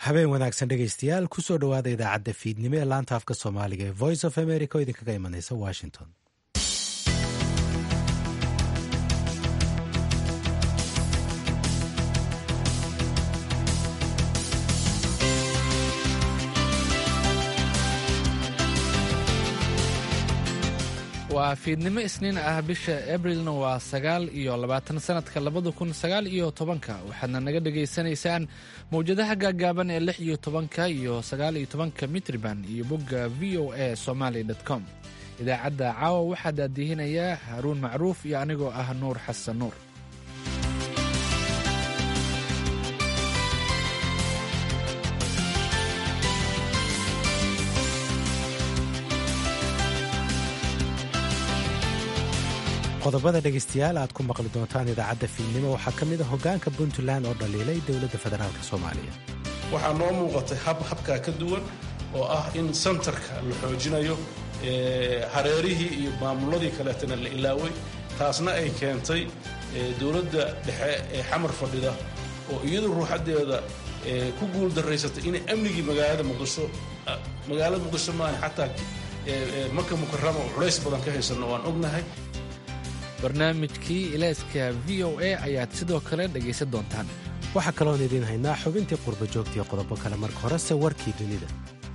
habeen wanaagsan dhegaystayaal kusoo dhowaada idaacadda fiidnimo ee laanta afka soomaaliga ee voice of america oo idinkaga imanaysa washington waa fiidnimo isniin ah bisha abrilna waa sagaal iyo labaatan sanadka labada kun sagaal iyo tobanka waxaadna naga dhagaysanaysaan mawjadaha gaagaaban ee lix iyo tobanka iyo sagaal iyo tobanka mitriban iyo bogga v o a somaly com idaacadda caawa waxaa daadihinayaa haruun macruuf iyo anigoo ah nuur xasan nuur qodobada dhegaystayaal aad ku maqli doontaan idaacadda fiidnimo waxaa ka mid a hoggaanka puntland oo dhaliilay dowladda federaalk soomaaliya waxaa noo muuqatay hab habkaa ka duwan oo ah in sentarka la xoojinayo hareerihii iyo maamuladii kaleetana la ilaaway taasna ay keentay dowladda dhexe ee xamar fadhida oo iyadu ruuxaddeeda ku guul daraysatay inay amnigii magaalada muqdisho magaalada muqdisho maahan xataa maka mukarama oo culays badan ka haysanno waan ognahay barnaamijkii ilayska v o a ayaad sidoo kale dhegaysan doontaan waxaa kaloon idiin haynaa xubintii qurba joogtiiyo qodobo kale marka horese warkii dunida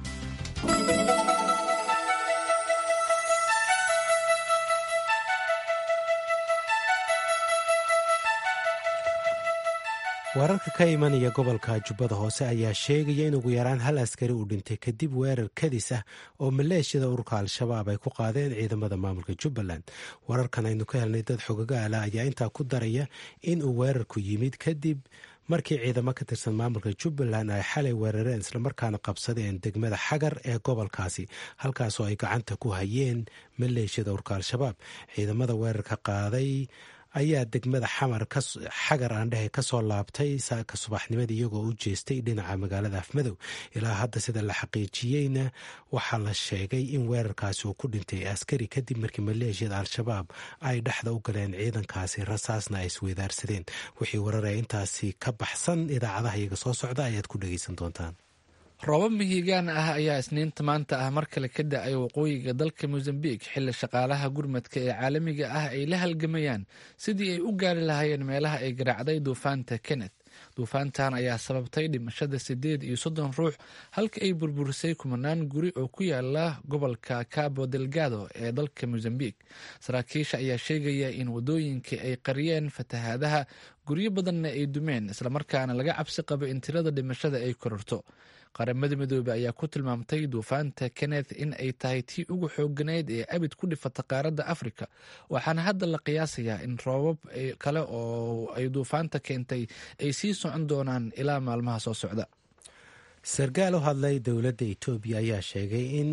wararka ka imanaya gobolka jubbada hoose ayaa sheegaya in ugu yaraan hal askari uu dhintay kadib weerar kadis ah oo maleeshiyada ururka al-shabaab ay ku qaadeen ciidamada maamulka jubbaland wararkan aynu ka helnay dad xogagaala ayaa intaa ku daraya in uu weerarku yimid kadib markii ciidamo ka tirsan maamulka jubbaland ay xalay weerareen islamarkaana qabsadeen degmada xagar ee gobolkaasi halkaasoo ay gacanta ku hayeen maleeshiyada ururka al-shabaab ciidamada weerarka qaaday ayaa degmada xamar xagar aandhehe kasoo laabtay saaka subaxnimadii iyagoo u jeestay dhinaca magaalada afmadow ilaa hadda sida la xaqiijiyeyna waxaa la sheegay in weerarkaasi uu ku dhintay askari kadib markii maleeshiyada al-shabaab ay dhexda u galeen ciidankaasi rasaasna ay isweydaarsadeen wixii wararee intaasi ka baxsan idaacadaha iyaga soo socda ayaad ku dhegeysan doontaan roobab mihigaan ah ayaa isniinta maanta ah mar kale ka da-ay waqooyiga dalka mosambik xilli shaqaalaha gurmadka ee caalamiga ah ay la halgamayaan sidii ay u gaari lahaayeen meelaha ay garaacday duufaanta kenneth duufaantan ayaa sababtay dhimashada siddeed iyo soddon ruux halka ay burburisay kumanaan guri oo ku yaala gobolka cabo delgado ee dalka mosambik saraakiisha ayaa sheegaya in waddooyinkii ay qariyeen fatahaadaha guryo badanna ay dumeen islamarkaana laga cabsi qabo in tirada dhimashada ay kororto qaramada midoobe ayaa ku tilmaamtay duufaanta kenneth in ay tahay tii ugu xooganayd ee abid ku dhifata qaaradda afrika waxaana hadda la qiyaasayaa in roobab kale oo ay duufaanta keentay ay sii socon doonaan ilaa maalmaha soo socda sarkaal u hadlay dowladda etoobiya ayaa sheegay in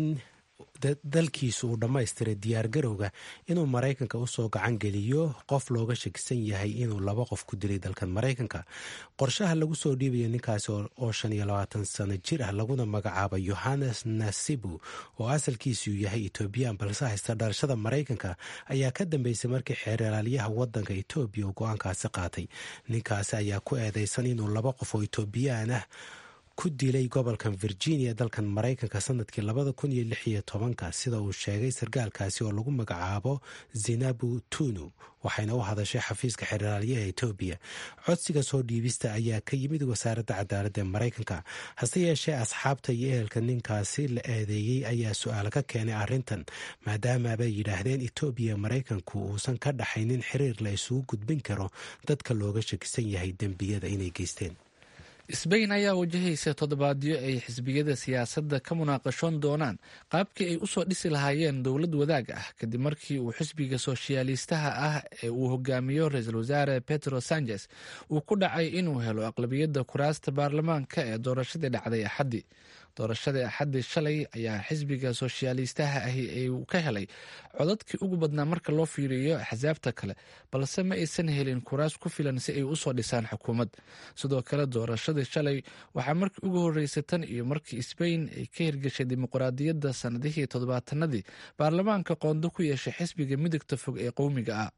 dalkiisu uu dhammaystiray diyaargarowga inuu maraykanka usoo gacan geliyo qof looga shakisan yahay inuu laba qof ku dilay dalkan maraykanka qorshaha lagu soo dhiibayo ninkaasi oo shan iyo labaatan sano jir ah laguna magacaabo yohannes nasibu oo asalkiisu yahay etoobiyaan balse haysta dhalashada maraykanka ayaa ka dambeysay markii xeeralaalyaha wadanka etoobiya uu go-aankaasi qaatay ninkaasi ayaa ku eedeysan inuu laba qof oo etoobiyaan ah ku dilay gobolkan virginia dalkan maraykanka sanadkii labada kun iyo lix iyo tobanka sida uu sheegay sarkaalkaasi oo lagu magacaabo zinabu tunu waxayna u hadashay xafiiska xeraalyaha etoobiya codsiga soo dhiibista ayaa ka yimid wasaaradda cadaaladda ee maraykanka hase yeeshee asxaabta iyo ehelka ninkaasi la eedeeyey ayaa su-aal ka keenay arrintan maadaamaabay yidhaahdeen etoobiya maraykanku uusan ka dhaxaynin xiriir la isugu gudbin karo dadka looga shakisan yahay dembiyada inay geysteen sbain ayaa wajahaysa toddobaadyo ay xisbiyada siyaasadda ka munaaqashoon doonaan qaabkii ay usoo dhisi lahaayeen dowlad wadaag ah kadib markii uu xisbiga sooshayaaliistaha ah ee uu hogaamiyo ra-iisul wasaare petro sanchez uu ku dhacay inuu helo aqlabiyadda kuraasta baarlamaanka ee doorashadii dhacday axaddii doorashadii axaddii shalay ayaa xisbiga sooshayaaliistaha ahi ay ka helay codadkii ugu badnaa marka loo fiiriyo axsaabta kale balse ma aysan helin kuraas ku filan si ay usoo dhisaan xukuumad sidoo kale doorashadii shalay waxaa markii ugu horreysay tan iyo markii sbain ay ka hirgashay dimuqraadiyadda sannadihii toddobaatanadii baarlamaanka qoondo ku yeeshay xisbiga midigta fog ee qowmiga ah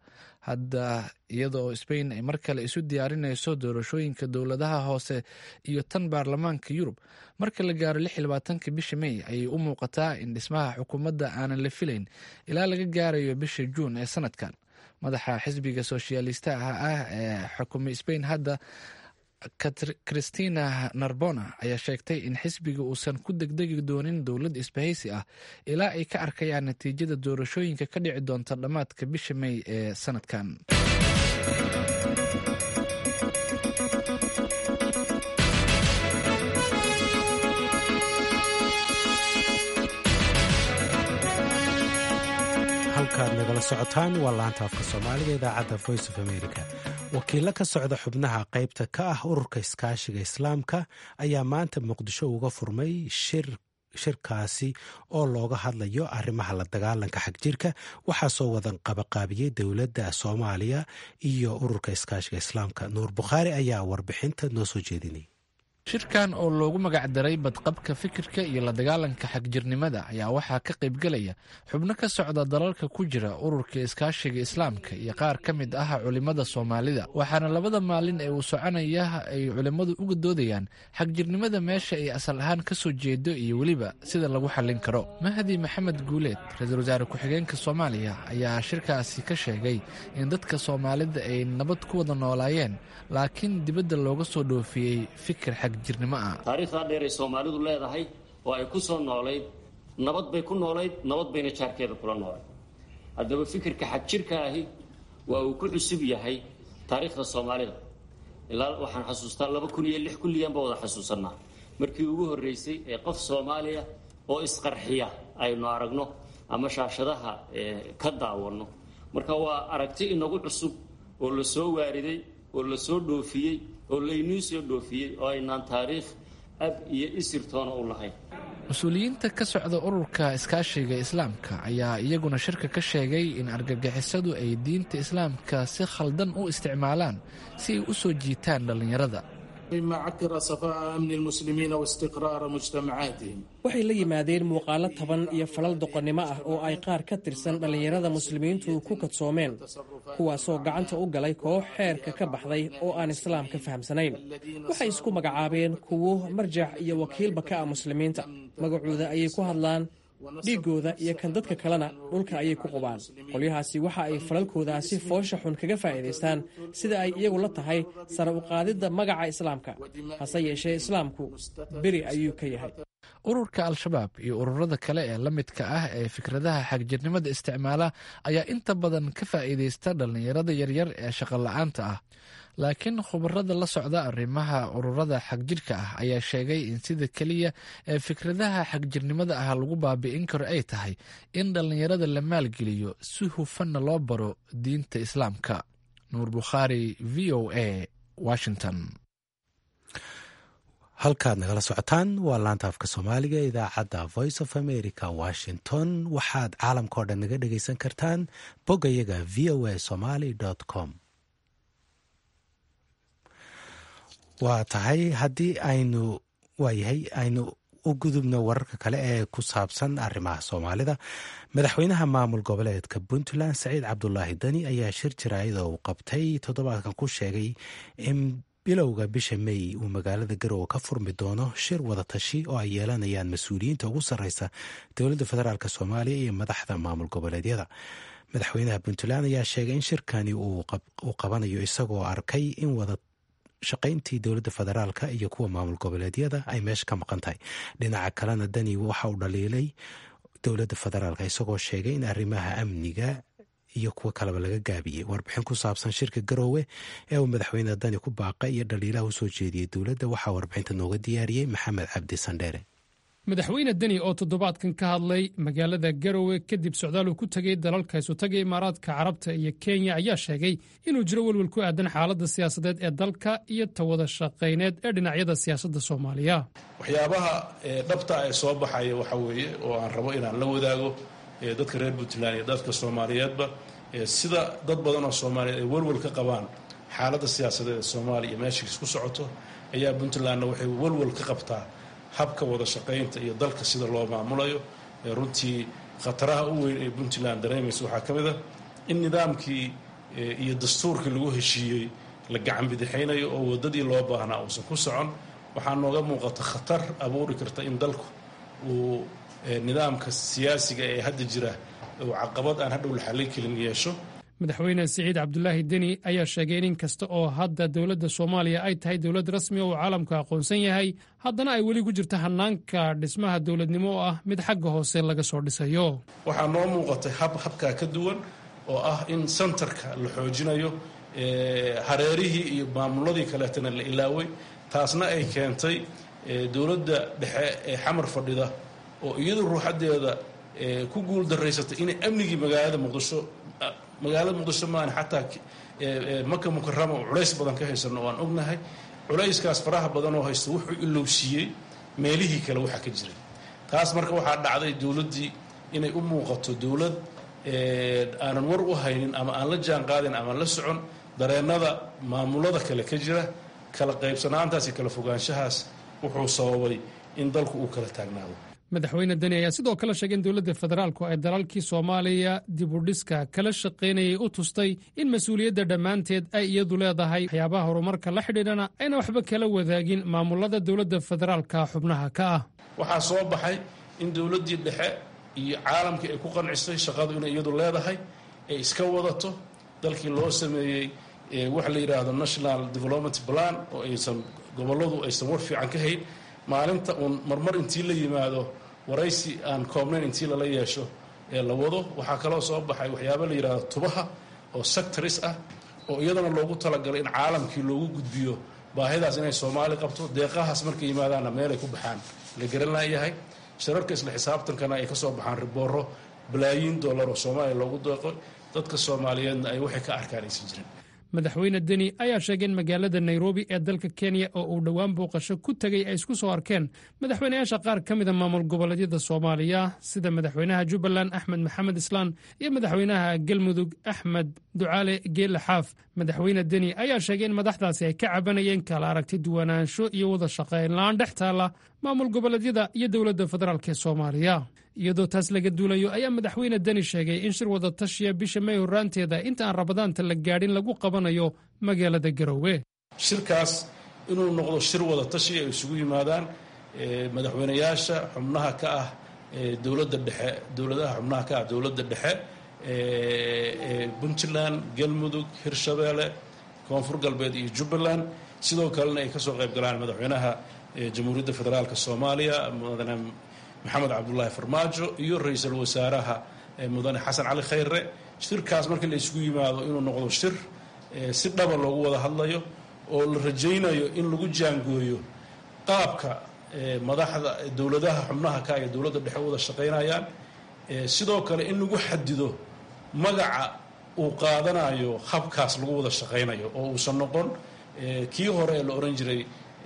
hadda iyadoo sbain ay mar kale isu diyaarinayso doorashooyinka dowladaha hoose iyo tan baarlamaanka yurub marka la gaaro ka bisha may ayay u muuqataa in dhismaha xukuumadda aanan la filayn ilaa laga gaarayo bisha juun ee sanadkan madaxa xisbiga soshyaalistaha ah ee xukumay sbain hadda christina narbona ayaa sheegtay in xisbiga uusan ku degdegi doonin dowlad isbahaysi ah ilaa ay ka arkayaan natiijada doorashooyinka ka dhici doonta dhammaadka bisha may ee sanadkan halkaad nagala socotaan waa laanta afka soomaaliga idaacadda voice of america wakiilo ka socda xubnaha qaybta ka ah ururka iskaashiga islaamka ayaa maanta muqdisho uga furmay shir shirkaasi oo looga hadlayo arrimaha la dagaalanka xagjirka waxaa soo wadan qabaqaabiyey dowladda soomaaliya iyo ururka iskaashiga islaamka nuur bukhaari ayaa warbixinta noo soo jeedinay shirkan oo loogu magacdaray badqabka fikirka iyo la dagaalanka xagjirnimada ayaa waxaa ka qaybgelaya xubno ka socda dalalka ku jira ururka iskaashiga islaamka iyo qaar ka mid ah culimmada soomaalida waxaana labada maalin ee uu soconaya ay culimmadu uga doodayaan xagjirnimada meesha ay asal ahaan ka soo jeedo iyo weliba sida lagu xallin karo mahdi maxamed guuleed ra-iisul wasaare ku-xigeenka soomaaliya ayaa shirkaasi ka sheegay in dadka soomaalida ay nabad ku wada noolaayeen laakiin dibadda looga soo dhoofiyey fikir xag taariikhdaa dheer ay soomaalidu leedahay oo ay ku soo noolayd nabad bay ku noolayd nabad bayna jaarkeeda kula noolayd haddaba fikirka xagjirka ahi waa uu ku cusub yahay taariikhda soomaalida ilaa waxaan xasuustaa laba kun iyo lix kulliyan ba wada xasuusanaa markii ugu horreysay ee qof soomaaliya oo isqarxiya aynu aragno ama shaashadaha ka daawanno marka waa aragti inagu cusub oo la soo waariday oo la soo dhoofiyey oo laynuu soo dhoofiyey oo aynaan taariikh ab iyo isirtoona u lahayn mas-uuliyiinta ka socda ururka iskaashiga islaamka ayaa iyaguna shirka ka sheegay in argagixisadu ay diinta islaamka si khaldan u isticmaalaan si ay u soo jiitaan dhallinyarada mima cakira safaa'a amni lmuslimiina waistiqraara mujtamacaatihim waxay la yimaadeen muuqaalo taban iyo falal doqonnimo ah oo ay qaar ka tirsan dhallinyarada muslimiintu ku kadsoomeen kuwaasoo gacanta u galay koox xeerka ka baxday oo aan islaamka fahamsanayn waxay isku magacaabeen kuwo marjac iyo wakiilba ka ah muslimiinta magacooda ayay ku hadlaan dhiiggooda iyo kan dadka kalena dhulka ayay ku qubaan qolyahaasi waxa ay falalkoodaasi foosha xun kaga faa'iidaystaan sida ay iyagu la tahay sare u qaadidda magaca islaamka hase yeeshee islaamku beri ayuu ka yahay ururka al-shabaab iyo ururada kale ee la midka ah ee fikradaha xagjirnimada isticmaala ayaa inta badan ka faa'iidaysta dhallinyarada yaryar ee shaqola'aanta ah laakiin khubarada la socda arrimaha ururada xagjirka ah ayaa sheegay in sida keliya ee fikradaha xagjirnimada ah lagu baabi'in karo ay tahay in dhallinyarada la maalgeliyo si hufanna loo baro diinta islaamka nuur bukhaari v o a washington halkaad nagala socotaan waa laanta afka soomaaliga idaacadda voice of america washington waxaad caalamka o dhan naga dhegaysan kartaan boggayaga v o a somaly com waa tahay haddii aynu waayahay aynu u gudubno wararka kale ee ku saabsan arrimaha soomaalida madaxweynaha maamul goboleedka puntland saciid cabdulaahi dani ayaa shir jaraayada uu qabtay toddobaadkan ku sheegay in bilowga bisha may uu magaalada garowe ka furmi doono shir wadatashi oo ay yeelanayaan mas-uuliyiinta ugu sarreysa dowladda federaalk soomaaliya iyo madaxda maamul goboleedyada madaxweynaha puntland ayaa sheegay in shirkani uu qabanayo isagoo arkay in wada shaqayntii dowladda federaalka iyo kuwa maamul goboleedyada ay meesha ka maqan tahay dhinaca kalena dani waxa uu dhaliilay dowladda federaalka isagoo sheegay in arrimaha amniga iyo kuwo kaleba laga gaabiyey warbixin ku saabsan shirka garoowe ee uu madaxweyne dani ku baaqay iyo dhaliilaha u soo jeediyey dowladda waxaa warbixinta nooga diyaariyey maxamed cabdi sandheere madaxweyne deni oo toddobaadkan ka hadlay magaalada garowe kadib socdaal uu ku tegey dalalka isutaga imaaraadka carabta iyo kenya ayaa sheegay inuu jiro welwel ku aadan xaaladda siyaasadeed ee dalka iyo tawada shaqayneed ee dhinacyada siyaasadda soomaaliya waxyaabaha dhabta ee soo baxaya waxa weeye oo aan rabo inaan la wadaago dadka reer puntland iyo dadka soomaaliyeedba sida dad badan oo soomaaliyeed ay welwel ka qabaan xaaladda siyaasadeed ee soomaaliya iyo meesha isku socoto ayaa puntlandna waxay welwel ka qabtaa habka wada shaqaynta iyo dalka sida loo maamulayo runtii khataraha u weyn ee puntland dareemaysa waxaa ka mid a in nidaamkii iyo dastuurkii lagu heshiiyey la gacan bidixaynayo oo waddadii loo baahnaa uusan ku socon waxaa nooga muuqata khatar abuuri karta in dalku uu nidaamka siyaasiga ee hadda jira uu caqabad aan hadhow la xallin kelin yeesho madaxweyne siciid cabdulaahi deni ayaa sheegay in in kasta oo hadda dowladda soomaaliya ay tahay dowlad rasmi oo uu caalamku aqoonsan yahay haddana ay weli ku jirto hanaanka dhismaha dowladnimo oo ah mid xagga hoose laga soo dhisayo waxaa noo muuqatay hab habkaa ka duwan oo ah in sentarka la xoojinayo hareerihii iyo maamuladii kaleetana la ilaaway taasna ay keentay dowladda dhexe ee xamar fadhida oo iyadu ruuxadeeda ku guul daraysatay inay amnigii magaalada muqdisho magaalada muqdisho maahan xataa maka mukarama oo culays badan ka haysano oo aan ognahay culayskaas faraha badan oo haysta wuxuu ilowsiiyey meelihii kale waxa ka jiray taas marka waxaa dhacday dowladdii inay u muuqato dowlad aanan war u haynin ama aan la jaan qaadin ama la socon dareennada maamulada kale ka jira kala qaybsanaantaas iyo kala fogaanshahaas wuxuu sababay in dalku uu kala taagnaado madaxweyne deni ayaa sidoo kale sheegay in dowladda federaalku ay dalalkii soomaaliya dibudhiska kala shaqaynayay u tustay in mas-uuliyadda dhammaanteed ay iyadu leedahay waxyaabaha horumarka la xidhiidhana ayna waxba kala wadaagin maamulada dowladda federaalka xubnaha ka ah waxaa soo baxay in dowladdii dhexe iyo caalamkii ay ku qancisay shaqadu inay iyadu leedahay ay iska wadato dalkii loo sameeyey waxa la yidhaahdo national development plan oo aysan gobolladu aysan war fiican ka hayn maalinta uun marmar intii la yimaado waraysi aan koobnayn intii lala yeesho ee la wado waxaa kaloo soo baxay waxyaaba la yidhahdo tubaha oo sectoris ah oo iyadana loogu talagalay in caalamkii loogu gudbiyo baahidaas inay soomaali qabto deeqahaas markay yimaadaanna meelay ku baxaan la garan laayahay shararka isla xisaabtankana ay ka soo baxaan ribooro balaayiin dollar oo soomaaliya loogu deeqo dadka soomaaliyeedna ay waxay ka arkaan aysan jirin madaxweyne deni ayaa sheegay in magaalada nairobi ee dalka kenya oo uu dhowaan booqasho ku tegey ay isku soo arkeen madaxweynayaasha qaar ka mida maamul goboleedyada soomaaliya sida madaxweynaha jubbaland axmed maxamed islaan iyo madaxweynaha galmudug axmed ducaale geelle xaaf madaxweyne deni ayaa sheegay in madaxdaasi ay ka cabanayeen kala aragti duwanaansho iyo wada shaqayn la-aan dhex taalla maamul goboleedyada iyo dowladda federaalk ee soomaaliya iyadoo taas laga duulayo ayaa madaxweyne deni sheegay in shir wada tashiya bisha may horraanteeda inta aan rabadaanta la gaadhin lagu qabanayo magaalada garowe shirkaas inuu noqdo shir wada tashi ay isugu yimaadaan madaxweynayaasha xubnaha ka ah dowladda dhexe dowladaha xubnaha ka ah dowladda dhexe puntland galmudug hirshabeelle koonfur galbeed iyo jubbaland sidoo kalena ay kasoo qayb galaan madaxweynaha jamhuuriyadda federaalk soomaaliya mudane maxamed cabdulaahi farmaajo iyo ra-iisul wasaaraha mudane xasan cali khayre shirkaas markii la isugu yimaado inuu noqdo shir si dhaba loogu wada hadlayo oo la rajaynayo in lagu jaangooyo qaabka madaxda dowladaha xubnaha ka iyo dowladda dhexe wada shaqaynayaan sidoo kale in lagu xadido magaca uu qaadanayo habkaas lagu wada shaqaynayo oo uusan noqon kii hore ee la ohan jiray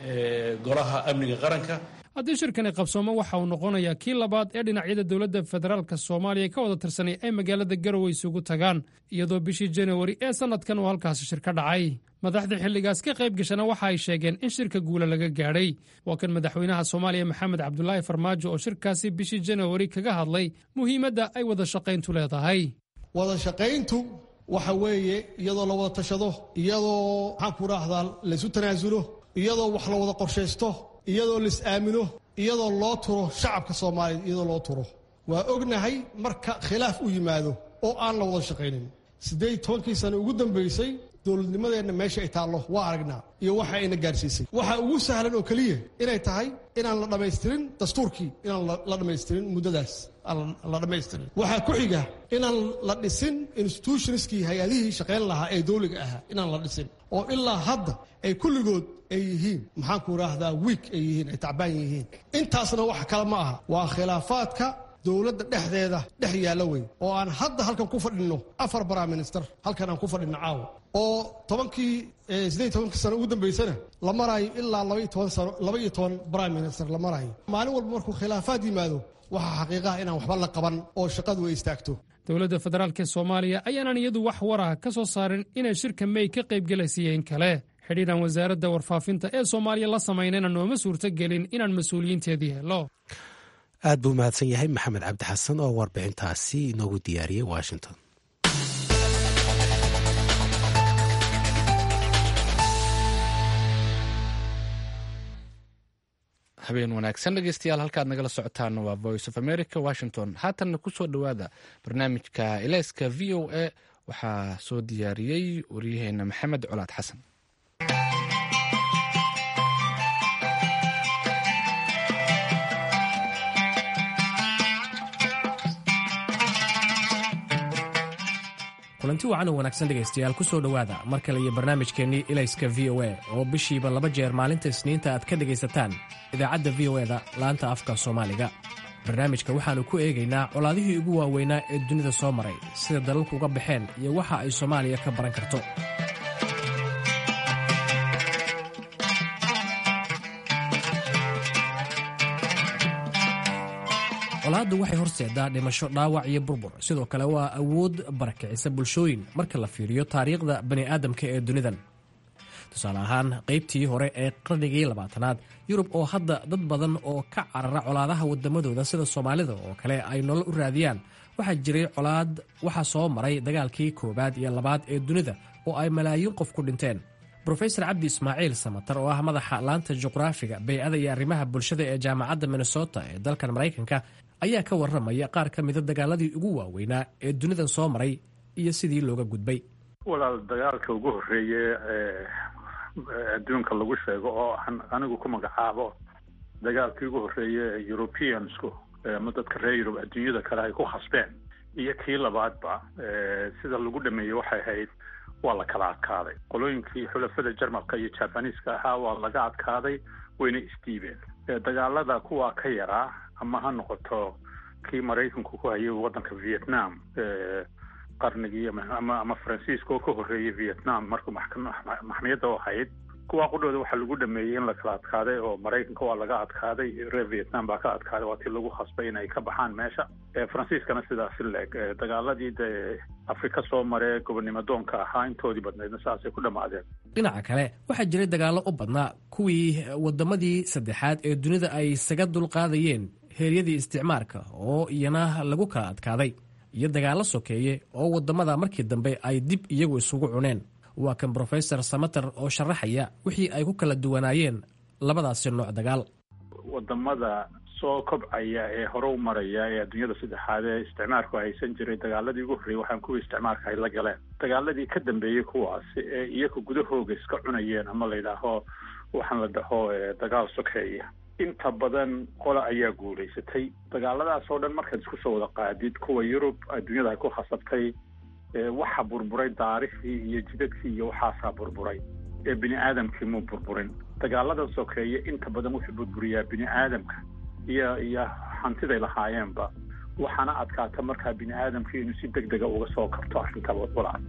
golaha amniga qaranka haddii shirkani qabsoomo waxa uu noqonayaa kii labaad ee dhinacyada dowladda federaalk soomaaliya ka wada tirsanay ay magaalada garowe isugu tagaan iyadoo bishii janawari ee sannadkan uu halkaasi shir ka dhacay madaxda xilligaas ka qayb gashana waxa ay sheegeen in shirka guula laga gaadhay waa kan madaxweynaha soomaaliya maxamed cabdulaahi farmaajo oo shirkaasi bishii janawari kaga hadlay muhiimadda ay wada shaqayntu leedahay wada shaqayntu waxa weeye iyadoo la wada tashado iyadoo maxaan ku raahdaa laysu tanaasulo iyadoo wax la wada qorshaysto iyadoo lais aamino iyadoo loo turo shacabka soomaaliyeed iyadoo loo turo waa ognahay marka khilaaf u yimaado oo aan la wada shaqaynin siddeed tobankii sano ugu dambaysay dowladnimadeenna meesha ay taallo waa aragnaa iyo waxa ayna gaarsiisay waxaa ugu sahlan oo keliya inay tahay inaan la dhammaystirin dastuurkii inaan la dhammaystirin muddadaas aan la dhammaystirin waxaa ku xiga inaan la dhisin institutionskii hay-adihii shaqayn lahaa ee dowliga ahaa inaan la dhisin oo ilaa hadda ay kulligood ay yihiin maxaanku idhaahdaa wiik ay yihiin ay tacbaan yihiin intaasna wax kale ma aha waa khilaafaadka dowladda dhexdeeda dhex yaalla wey oo aan hadda halkan ku fadhinno afar prime minister halkan aan ku fadhinno caawa oo tobankii siddeed tobankii sano ugu dambaysana la maraayo ilaa labaiyo toban sano laba iyo toban prime minister la maraayo maalin walba markuu khilaafaad yimaado waxaa xaqiiqaha inaan waxba la qaban oo shaqadu ay istaagto dowladda federaalk ee soomaaliya ayaanan iyadu wax waraha ka soo saarin inay shirka may ka qaybgelaysiiyeen kale xidhiidhan wasaaradda warfaafinta ee soomaaliya la samaynayna nooma suurto gelin inaan mas-uuliyiinteedii helo aad buu mahadsan yahay maxamed cabdi xasan oo warbixintaasi inoogu diyaariyey washington habeen wanaagsan dhegeystayaal halkaad nagala socotaan waa voice of america washington haatanna kusoo dhowaada barnaamijka eleyska v o a waxaa soo diyaariyey waryaheena maxamed colaad xasan kulanti wacan oo wanaagsan dhegaystayaal ku soo dhowaada mar kale iyo barnaamijkeennii ilayska v o a oo bishiiba laba jeer maalinta isniinta aad ka dhegaysataan idaacadda v o eda laanta afka soomaaliga barnaamijka waxaannu ku eegaynaa colaadihii ugu waaweynaa ee dunida soo maray sida dalalku uga baxeen iyo waxa ay soomaaliya ka baran karto colaaddu waxay horseedaa dhimasho dhaawac iyo burbur sidoo kale waa awood barakicisa bulshooyin marka la fiiriyo taariikhda bani'aadamka ee dunidan tusaale ahaan qaybtii hore ee qarnigii labaatanaad yurub oo hadda dad badan oo ka carara colaadaha waddamadooda sida soomaalida oo kale ay nolol u raadiyaan waxaa jiray colaad waxaa soo maray dagaalkii koowaad iyo labaad ee dunida oo ay malaayiin qof ku dhinteen brofesor cabdi ismaaciil samatar oo ah madaxa laanta juqraafiga bey'ada iyo arrimaha bulshada ee jaamacadda minnesota ee dalkan maraykanka ayaa ka warramaya qaar ka mida dagaaladii ugu waaweynaa ee dunidan soo maray iyo sidii looga gudbay walaal dagaalka ugu horreeye ee adduunka lagu sheego oo aan anigu ku magacaabo dagaalkii ugu horreeye ee europeansku ama dadka reer yurub adduunyada kale ay ku khasbeen iyo kii labaadba sida lagu dhameeyey waxay ahayd waa la kala adkaaday qolooyinkii xulafada jarmalka iyo jabaniiska ahaa waa laga adkaaday wayna isdiibeen dagaalada kuwaa ka yaraa ama ha noqoto kii maraykanku ku hayay waddanka vietnam qarnigii ama ama faransiiska oo ka horreeyay vietnam markuu maxkamiyadda u ahayd kuwaa qudhooda waxaa lagu dhameeyey in la kala adkaaday oo maraykanka waa laga adkaaday reer vietnam baa ka adkaaday waa tii lagu khasbay in ay ka baxaan meesha faransiiskana sidaasi leeg dagaaladii dee afrika soo maree gobonnimo doonka ahaa intoodii badnaydna saasay ku dhammaadeen dhinaca kale waxaa jiray dagaallo u badnaa kuwii waddamadii saddexaad ee dunida ay isaga dulqaadayeen heeryadii isticmaarka oo iyana lagu kala adkaaday iyo dagaallo sokeeye oo waddamada markii dambe ay dib iyagu isugu cuneen waa kan brofesor samater oo sharaxaya wixii ay ku kala duwanaayeen labadaasi nooc dagaal wadamada soo kobcaya ee hore u maraya ee adduunyada saddexaad ee isticmaarku haysan jiray dagaaladii ugu horreeyey waxaan kuwii isticmaarka ay la galeen dagaaladii ka dambeeyey kuwaasi ee iyaga gudahooga iska cunayeen ama la yidhaaho waxaan la dhaho dagaal sokeeya inta badan qola ayaa guulaysatay dagaaladaas oo dhan markaad isku soo wada qaadid kuwa yurub adduunyada ay ku khasabtay waxa burburay daarihii iyo jidadkii iyo waxaasaa burburay ee bini aadamkii muu burburin dagaalada sokeeye inta badan wuxuu burburiyaa bini aadamka iyo iyo hantiday lahaayeenba waxaana adkaata markaa bini aadamkii inuu si deg dega uga soo kabto arrinta walaal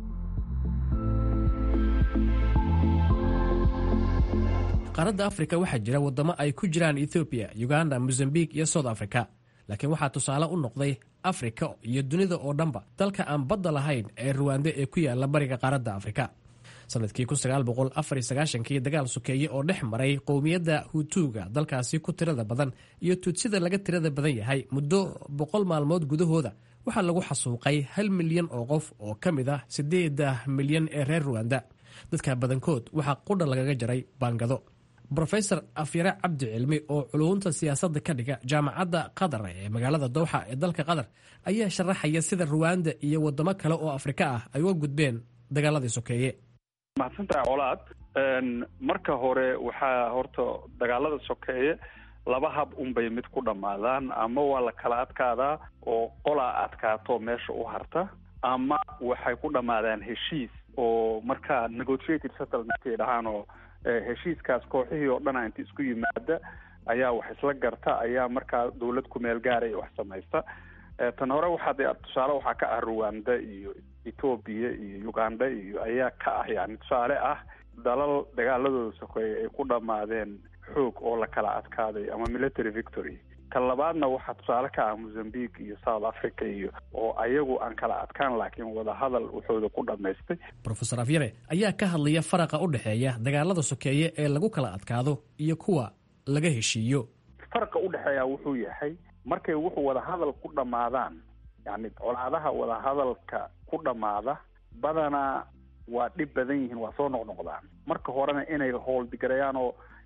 qaaradda afrika waxaa jira waddamo ay ku jiraan ethoobiya uganda mozambique iyo south africa laakiin waxaa tusaale u noqday afrika iyo dunida oo dhanba dalka aan badda lahayn ee ruwande ee ku yaala bariga qaaradda afrika sanadkii kii dagaal sokeeye oo dhex maray qowmiyadda hutuuga dalkaasi ku tirada badan iyo tuudsida laga tirada badan yahay muddo boqol maalmood gudahooda waxaa lagu xasuuqay hal milyan oo qof oo ka mid ah siddeeda milyan ee reer ruwanda dadka badankood waxaa qudha lagaga jaray baangado brofesor afyare cabdi cilmi oo culuunta siyaasadda ka dhiga jaamacadda qatar ee magaalada dowxa ee dalka qatar ayaa sharaxaya sida ruwanda iyo waddamo kale oo afrika ah ay uga gudbeen dagaaladii sokeeye mahadsantahay colaad marka hore waxaa horta dagaalada sokeeye laba hab unbay mid ku dhammaadaan ama waa la kala adkaadaa oo qolaa adkaato meesha u harta ama waxay ku dhammaadaan heshiis oo markaa negotiated settlement ay dhahaan oo heshiiskaas kooxihii oo dhana inta isku yimaada ayaa wax isla garta ayaa markaa dawlad kumeel gaaraya wax samaysta tan hore waxaa de tusaale waxaa ka ah ruwanda iyo ethoobia iyo uganda iyo ayaa ka ah yani tusaale ah dalal dagaaladooda sokeeye ay ku dhammaadeen xoog oo la kala adkaaday ama military victory kan labaadna waxaa tusaale ka ah mozambique iyo south africa iyo oo ayagu aan kala adkaan laakiin wadahadal waxooda ku dhamaystay rofesor afyare ayaa ka hadlaya faraqa u dhexeeya dagaalada sokeeye ee lagu kala adkaado iyo kuwa laga heshiiyo faraqa u dhexeeya wuxuu yahay markay wuxuu wadahadal ku dhammaadaan yani colaadaha wadahadalka ku dhammaada badanaa waa dhib badan yihiin waa soo noqnoqdaan marka horena inay howldigarayaan oo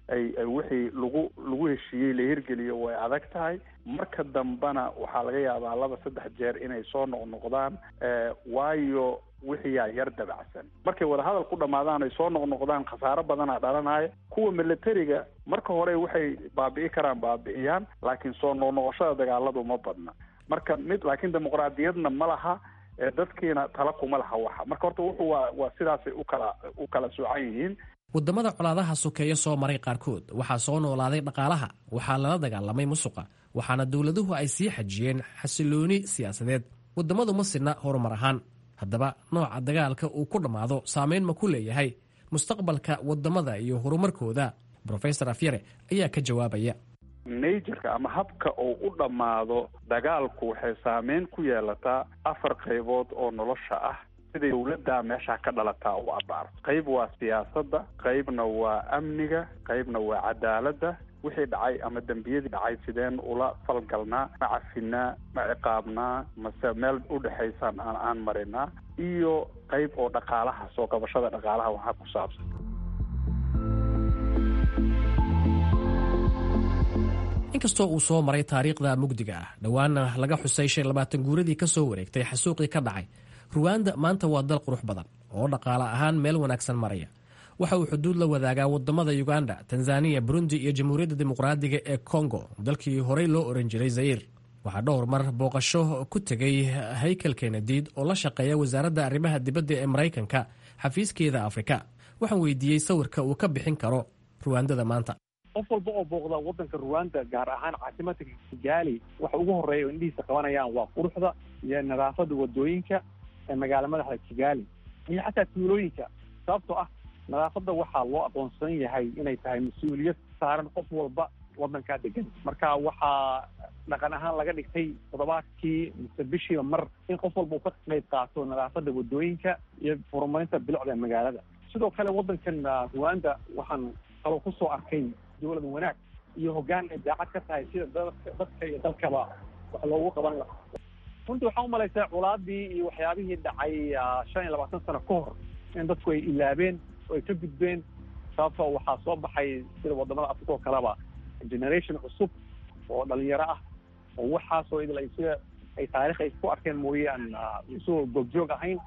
ay ay wixii lagu lagu heshiiyey la hirgeliyo way adag tahay marka dambena waxaa laga yaabaa laba saddex jeer inay soo noqnoqdaan waayo wixiyaa yar dabacsan markay wadahadal ku dhamaadaan ay soo noqnoqdaan khasaaro badanaa dhalanaya kuwa militariga marka hore waxay baabi'i karaan baabi'iyaan laakiin soo noqnoqoshada dagaaladu ma badna marka mid laakiin dimuqraadiyadna ma laha dadkiina tala kuma laha waxa marka horta wuxuu waa waa sidaasay ukala u kala soocan yihiin waddamada colaadaha sokeeye soo maray qaarkood waxaa soo noolaaday dhaqaalaha waxaa lala dagaalamay musuqa waxaana dowladuhu ay sii xajiyeen xasilooni siyaasadeed waddamadu ma sidna horumar ahaan haddaba nooca dagaalka uu ku dhammaado saameyn ma ku leeyahay mustaqbalka waddamada iyo horumarkooda brofesor afyare ayaa ka jawaabaya najerka ama habka uu u dhammaado dagaalku waxay saameyn ku yeelataa afar qaybood oo nolosha ah siday dowladdaa meesha ka dhalataa u abaar qayb waa siyaasadda qaybna waa amniga qaybna waa cadaaladda wixii dhacay ama dembiyadii dhacay sideen ula falgalnaa ma cafinaa ma ciqaabnaa mase meel udhexaysaan aan aan marinaa iyo qayb oo dhaqaalaha soo qabashada dhaqaalaha waxaa ku saabsan inkastoo uu soo maray taariikhda mugdiga ah dhowaana laga xusay shan labaatan guuradii ka soo wareegtay xasuuqii ka dhacay ruwanda maanta waa dal qurux badan oo dhaqaale ahaan meel wanaagsan maraya waxa uu xuduud la wadaagaa wadamada uganda tanzaniya burundi iyo jamhuuriyadda dimuqraadiga ee kongo dalkii horey loo oran jiray zayir waxaa dhowr mar booqasho ku tegay haykel kenediid oo la shaqeeya wasaaradda arrimaha dibadda ee maraykanka xafiiskeeda afrika waxaan weydiiyey sawirka uu ka bixin karo ruwandada maanta qof walba oo booqda wadanka ruwanda gaar ahaan caasimadka kigaali waxa ugu horeeya oo indhihiisa qabanayaan waa quruxda iyo nadaafada wadooyinka ee magaala madaxda kigaali iyo xataa tuulooyinka sababtoo ah nadaafadda waxaa loo aqoonsan yahay inay tahay mas-uuliyad saaran qof walba wadankaa degan marka waxaa dhaqan ahaan laga dhigtay toddobaadkii mise bishiiba mar in qof walba uu ka qayb qaato nadaafadda wadooyinka iyo horumarinta bilicda magaalada sidoo kale wadankan ruwanda waxaan kaloo kusoo arkay dowlad wanaag iyo hoggaan ay daacad ka tahay sida dadka iyo dalkaba wax loogu qaban lahaa runtii waxaan umalaysaa culaadii iyo waxyaabihii dhacay shan iyo labaatan sano ka hor in dadku ay ilaabeen oo ay ka gudbeen sababtoo waxaa soo baxay sida wadamada africa oo kaleba generation cusub oo dhalinyaro ah oo waxaasoo idil ay sida ay taarikh ay ku arkeen mooyaan isagoo goobjoog ahayn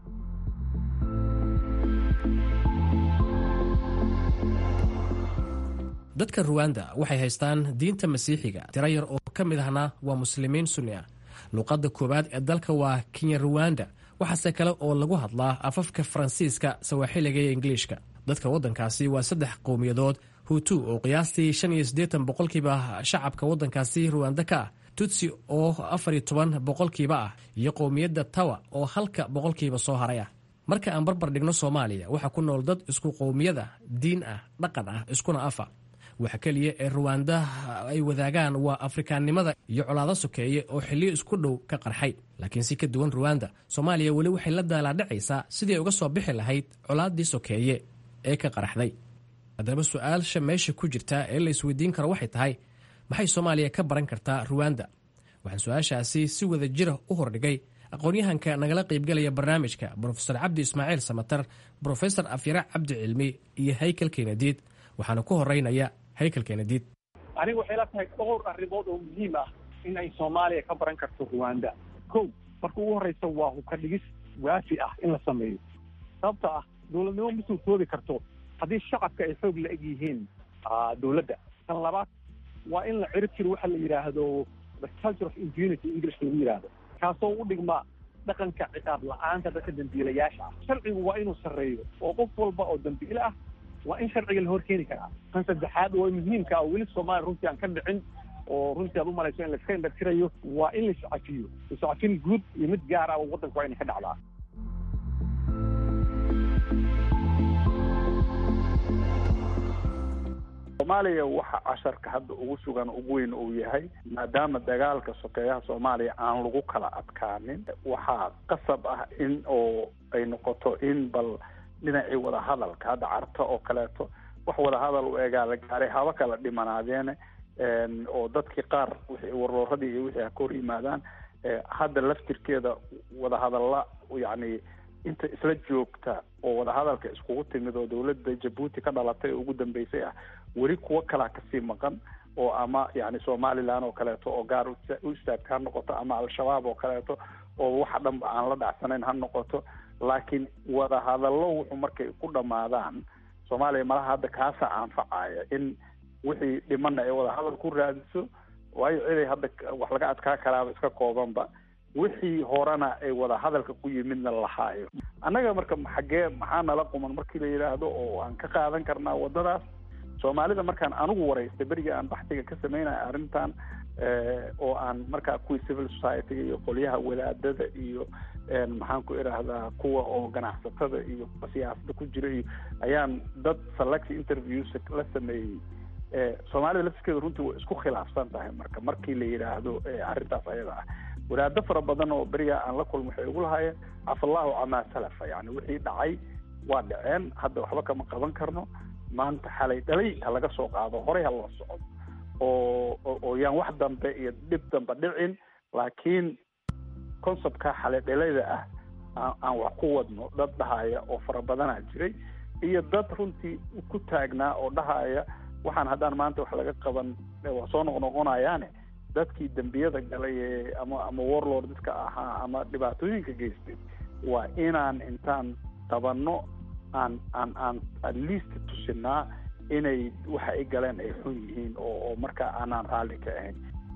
dadka ruwanda waxay haystaan diinta masiixiga tiro yar oo ka mid ahna waa muslimiin sunni ah luuqadda koowaad ee dalka waa kenya ruwanda waxaase kale oo lagu hadlaa afafka faransiiska sawaaxiliga iyo ingiliishka dadka waddankaasi waa saddex qowmiyadood hutu oo qiyaastii shan iyo siddeetan boqolkiiba shacabka waddankaasi ruwanda ka ah tutsi oo afar iyo toban boqolkiiba ah iyo qowmiyadda tawa oo halka boqolkiiba soo haray ah marka aan barbar dhigno soomaaliya waxaa ku nool dad isku qowmiyad ah diin ah dhaqan ah iskuna afa waxa keliya ee ruwanda ay wadaagaan waa afrikaannimada iyo colaado sokeeye oo xilliyo isku dhow ka qarxay laakiin si ka duwan ruwanda soomaaliya weli waxay la daalaadhacaysaa sidii ay uga soo bixi lahayd colaaddii sokeeye ee ka qarxday haddaba su-aalsha meesha ku jirta ee la isweydiin karo waxay tahay maxay soomaaliya ka baran kartaa ruwanda waxaan su-aashaasi si wada jira u hordhigay aqoon-yahanka nagala qaybgalaya barnaamijka brofesor cabdi ismaaciil samatar brofesor afyare cabdi cilmi iyo haykel kenadiid waxaana ku horeynaya haykel kenadiid aniga waxay la tahay dhowr arrimood oo muhiim ah in ay soomaaliya ka baran karto ruwanda ko marka ugu horreysa waa hubka dhigis waafi ah in la sameeyo sababta ah dowladnimo ma suurtoobi karto haddii shacabka ay xoog la eg yihiin dowladda tan labaad waa in la cirib jiro waxa la yidhaahdo the culture of impunity english lagu yidhaahdo kaasoo u dhigma dhaqanka ciqaab la-aanta dadka dambiilayaasha ah sharcigu waa inuu sarreeyo oo qof walba oo dambiile ah waa in sharciga la hor keeni karaa kan saddexaad oo muhiimka ah weli soomaaliya runtii aan ka dhicin oo runtii aad umalayso in laiska indhatirayo waa in la iscafiyo iscafin guud iyo mid gaar ah oo waddanka waa inay ka dhacdaa soomaaliya waxa casharka hadda ugu sugan ugu weyn uu yahay maadaama dagaalka sokeeyaha soomaaliya aan lagu kala adkaanin waxaa qasab ah in oo ay noqoto in bal dhinacii wadahadalka hadda carto oo kaleeto wax wadahadal u egaa la gaaray haba kala dhimanaadeene oo dadkii qaar wixii warlooradii iyo wixii ha ka hor yimaadaan hadda laftirkeeda wadahadalla yacni inta isla joogta oo wadahadalka iskugu timid oo dowladda jabuuti ka dhalatay oo ugu dambeysay ah weli kuwo kalaa kasii maqan oo ama yani somaliland oo kaleeto oo gaar u istaagta ha noqoto ama al-shabaab oo kaleeto oo waxa dhanba aan la dhacsanayn ha noqoto laakiin wadahadallo wuxuu markay ku dhamaadaan soomaaliya malaha hadda kaasa anfacaya in wixii dhimana ay wadahadal ku raadiso waayo ciday hadda wax laga adkaa karaaba iska koobanba wixii horena ay wadahadalka ku yimidna lahaayo annaga marka xaggee maxaa nala quman markii la yidhaahdo oo aan ka qaadan karnaa waddadaas soomaalida markaan anigu waraystay beriga aan baxtiga ka sameynaya arrintan oo aan markaa kuwii civil society-ga iyo qolyaha wadaadada iyo maxaan ku idhaahdaa kuwa oo ganacsatada iyo siyaasada ku jira iyo ayaan dad select interviews la sameeyey soomaalida lafskeeda runtii way isku khilaafsan tahay marka markii la yidhaahdo arrintaas ayada ah wadaado fara badan oo beriga aan la kulmo waxay ugu lahaayeen cafallahu camaa salafa yani wixii dhacay waa dhaceen hadda waxba kama qaban karno maanta xalay dhalay ha laga soo qaado horey ha loo socdo oo oo yaan wax dambe iyo dhib dambe dhicin laakiin conceptka xalay dhalayda ah aan aan wax ku wadno dad dhahaya oo fara badanaa jiray iyo dad runtii ku taagnaa oo dhahaya waxaan haddaan maanta wax laga qaban waa soo noqnoqonayaane dadkii dembiyada galay ee ama ama warlord dadka ahaa ama dhibaatooyinka geystay waa inaan intaan tabanno aan aan aan at least tusinaa inay waxa ay galeen ay xun yihiin oo oo markaa aanaan raalli ka ahayn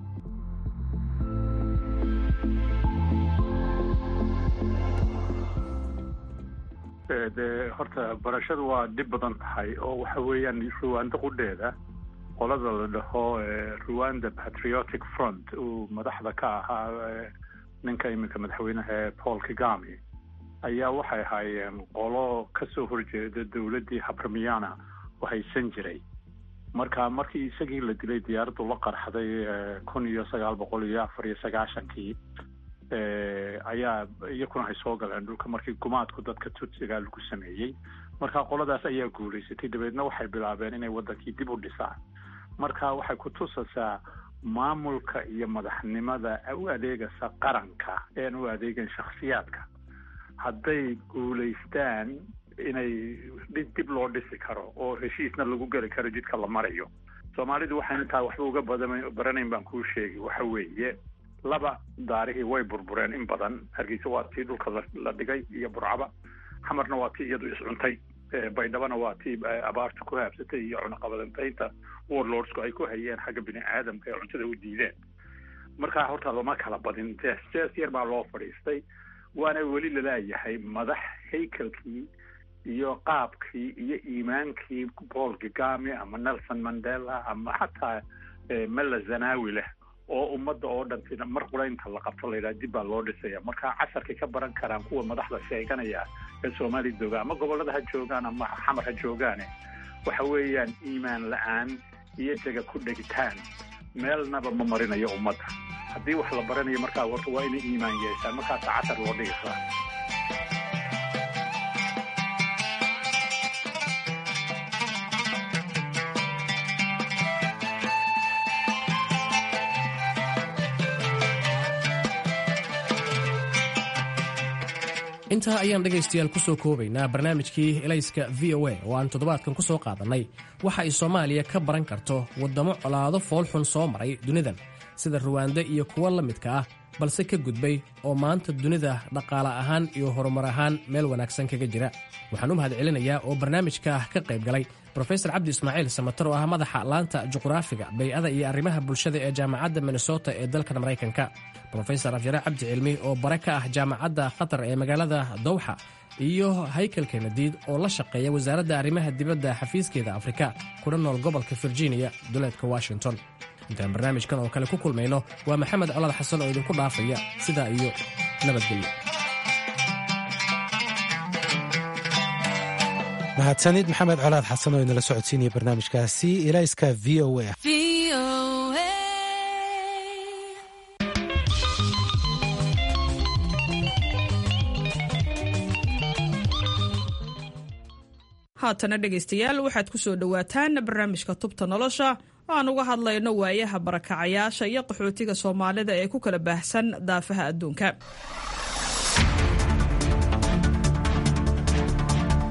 de horta barashadu waa dhib badan tahay oo waxa weeyaan ruwanda qudheeda qolada la dhaho ruwanda patriotic front uu madaxda ka ahaa ninka iminka madaxweynaha paul kagami ayaa waxay ahaayeen qolo kasoo horjeeda dowladdii habramiana oo haysan jiray marka markii isagii la dilay diyaaraddu la qarxday kun iyo sagaal boqol iyo afar iyo sagaashankii ayaa iyakuna ay soo galeen dhulka markii gumaadku dadka tutsiga lagu sameeyey marka qoladaas ayaa guulaysatay dabeedna waxay bilaabeen inay waddankii dib u dhisaan marka waxay ku tusaysaa maamulka iyo madaxnimada u adeegaysa qaranka ean u adeegan shakhsiyaadka hadday guulaystaan inay dib loo dhisi karo oo heshiisna lagu geli karo jidka la marayo soomaalidu waxaan intaa waxba uga badan baranayn baan kuu sheegi waxa weeye laba daarihii way burbureen in badan hargeysa waa tii dhulka la dhigay iyo burcaba xamarna waa tii iyadu iscuntay baydhabana waa tii abaarta ku haabsatay iyo cunaqabadantaynta warlordsku ay ku hayeen xagga bini aadamka ee cuntada u diideen markaa horta lama kala badin jees jees yar baa loo fadhiistay waana weli lalaayahay madax haykalkii iyo qaabkii iyo iimaankii paul kagami ama nelson mandela ama xataa mela zanawi leh oo ummadda oo dhantina mar quraynta la qabto la yidhaha dib baa loo dhisaya marka casharkay ka baran karaan kuwa madaxda sheeganaya ee soomaaliya jooga ama gobollada ha joogaan ama xamar ha joogaane waxa weeyaan iimaan la-aan iyo dega ku dhegitaan meelnaba ma marinayo ummadda haddii wax la baranayo markaa warta waa inay iimaan yeeshaan markaasa cashar loo dhigi karaa intaa ayaan dhegaystayaal ku soo koobaynaa barnaamijkii elayska v o a oo aan toddobaadkan ku soo qaadannay waxa ay soomaaliya ka baran karto waddamo colaado foolxun soo maray dunidan sida ruwaanda iyo kuwo la midka ah balse ka gudbay oo maanta dunida dhaqaale ahaan iyo horumar ahaan meel wanaagsan kaga jira waxaan u mahad celinayaa oo barnaamijka ka qayb galay brofesor cabdi ismaaciil samatar oo ah madaxa laanta juqraafiga bay'ada iyo arrimaha bulshada ee jaamacadda minnesota ee dalkan maraykanka brofesor afyare cabdi cilmi oo bare ka ah jaamacadda khatar ee magaalada dowxa iyo haykal kenadiid oo la shaqeeya wasaaradda arrimaha dibadda xafiiskeeda afrika kuna nool gobolka virginia duleedka washington intaan barnaamijkan oo kale ku kulmayno waa maxamed colaad xasan oo idinku dhaafaya sidaa iyo nabadgelyo mahadsanid maxamed colaad xasan oo inala socodsiinaya barnaamijkaasi ilayska v o a haatana dhegaystayaal waxaad ku soo dhowaataan barnaamijka tubta nolosha aan uga hadlayno waayaha barakacayaasha iyo qaxootiga soomaalida ee ku kala baahsan daafaha adduunka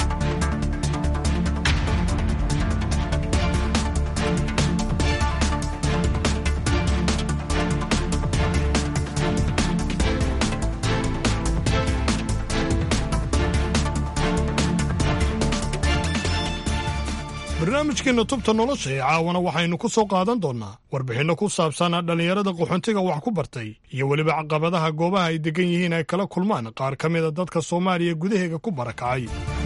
barnaamijkeenna tubta nolosha ee caawana waxaynu ku soo qaadan doonnaa warbixinno ku saabsan dhallinyarada qaxoontiga wax ku bartay iyo weliba caqabadaha goobaha ay deggan yihiin ay kala kulmaan qaar ka mida dadka soomaaliya gudaheega ku barakacay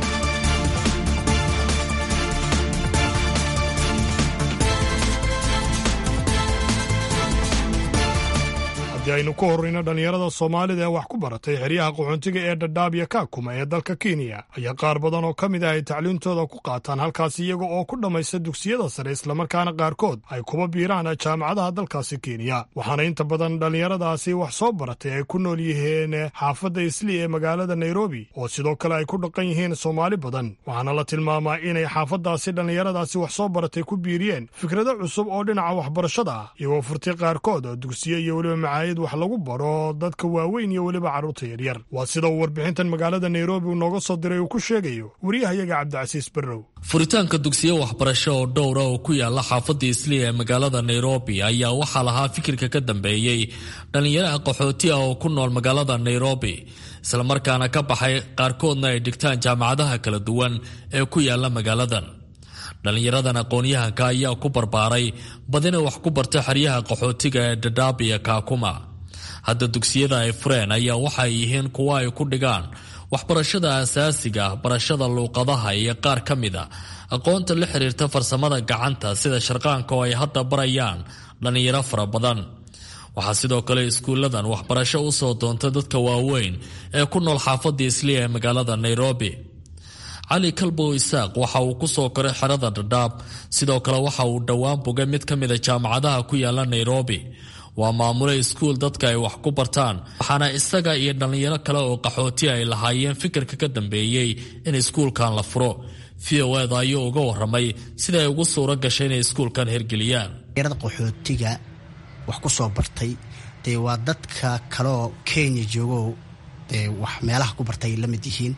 haddii aynu ku horrayno dhallinyarada soomaalida ee wax ku baratay xeryaha qaxoontiga ee dhadhaab iyo kaakuma ee dalka kenya ayaa qaar badan oo ka mid ah ay tacliintooda ku qaataan halkaasi iyaga oo ku dhammaysta dugsiyada sare islamarkaana qaarkood ay kuba biiraan jaamacadaha dalkaasi kenya waxaana inta badan dhallinyaradaasi wax soo baratay ay ku nool yihiin xaafadda isli ee magaalada nairobi oo sidoo kale ay ku dhaqan yihiin soomaali badan waxaana la tilmaamaa inay xaafaddaasi dhallinyaradaasi wax soo baratay ku biiriyeen fikrado cusub oo dhinaca waxbarashada ah iyagoo furtay qaarkood dugsiye iyo weliba macaayid wax lagu baro dadka waaweyn iyo weliba carruurta yaryar waa sida uu warbixintan magaalada nairobi uu nooga soo diray uu ku sheegayo wariyahayaga cabdicasiis barrow furitaanka dugsiyo waxbarasho oo dhowra oo ku yaala xaafadda isliya ee magaalada nairobi ayaa waxaa lahaa fikirka ka dambeeyey dhallinyaraha qaxooti ah oo ku nool magaalada nairobi islamarkaana ka baxay qaarkoodna ay dhigtaan jaamacadaha kala duwan ee ku yaala magaaladan dhallinyaradan aqoon-yahanka ayaa ku barbaaray badina wax ku barta xeryaha qaxootiga ee dhadhaab iyo kaakuma hadda dugsiyada ay fureen ayaa waxay yihiin kuwo ay ku dhigaan waxbarashada asaasiga ah barashada luuqadaha iyo qaar ka mid a aqoonta la xiriirta farsamada gacanta sida sharqaanka oo ay hadda barayaan dhallinyaro fara badan waxaa sidoo kale iskuulladan waxbarasho u soo doonta dadka waaweyn ee ku nool xaafadda isliya ee magaalada nairobi cali kalbow isaaq waxa uu ku soo koray xerada dhadhaab sidoo kale waxa uu dhowaan bogay mid ka mid a jaamacadaha ku yaala nairobi waa maamule iskuul dadka ay wax ku bartaan waxaana isaga iyo dhallinyaro kale oo qaxooti ay lahaayeen fikirka ka dambeeyey in iskuulkan la furo v o eda ayuu uga waramay sida ay ugu suuro gashay inay iskuulkan hirgeliyaan dhallinyarada qaxootiga wax ku soo bartay dee waa dadka kaleoo kenya joogo dee wax meelaha ku bartay la mid yihiin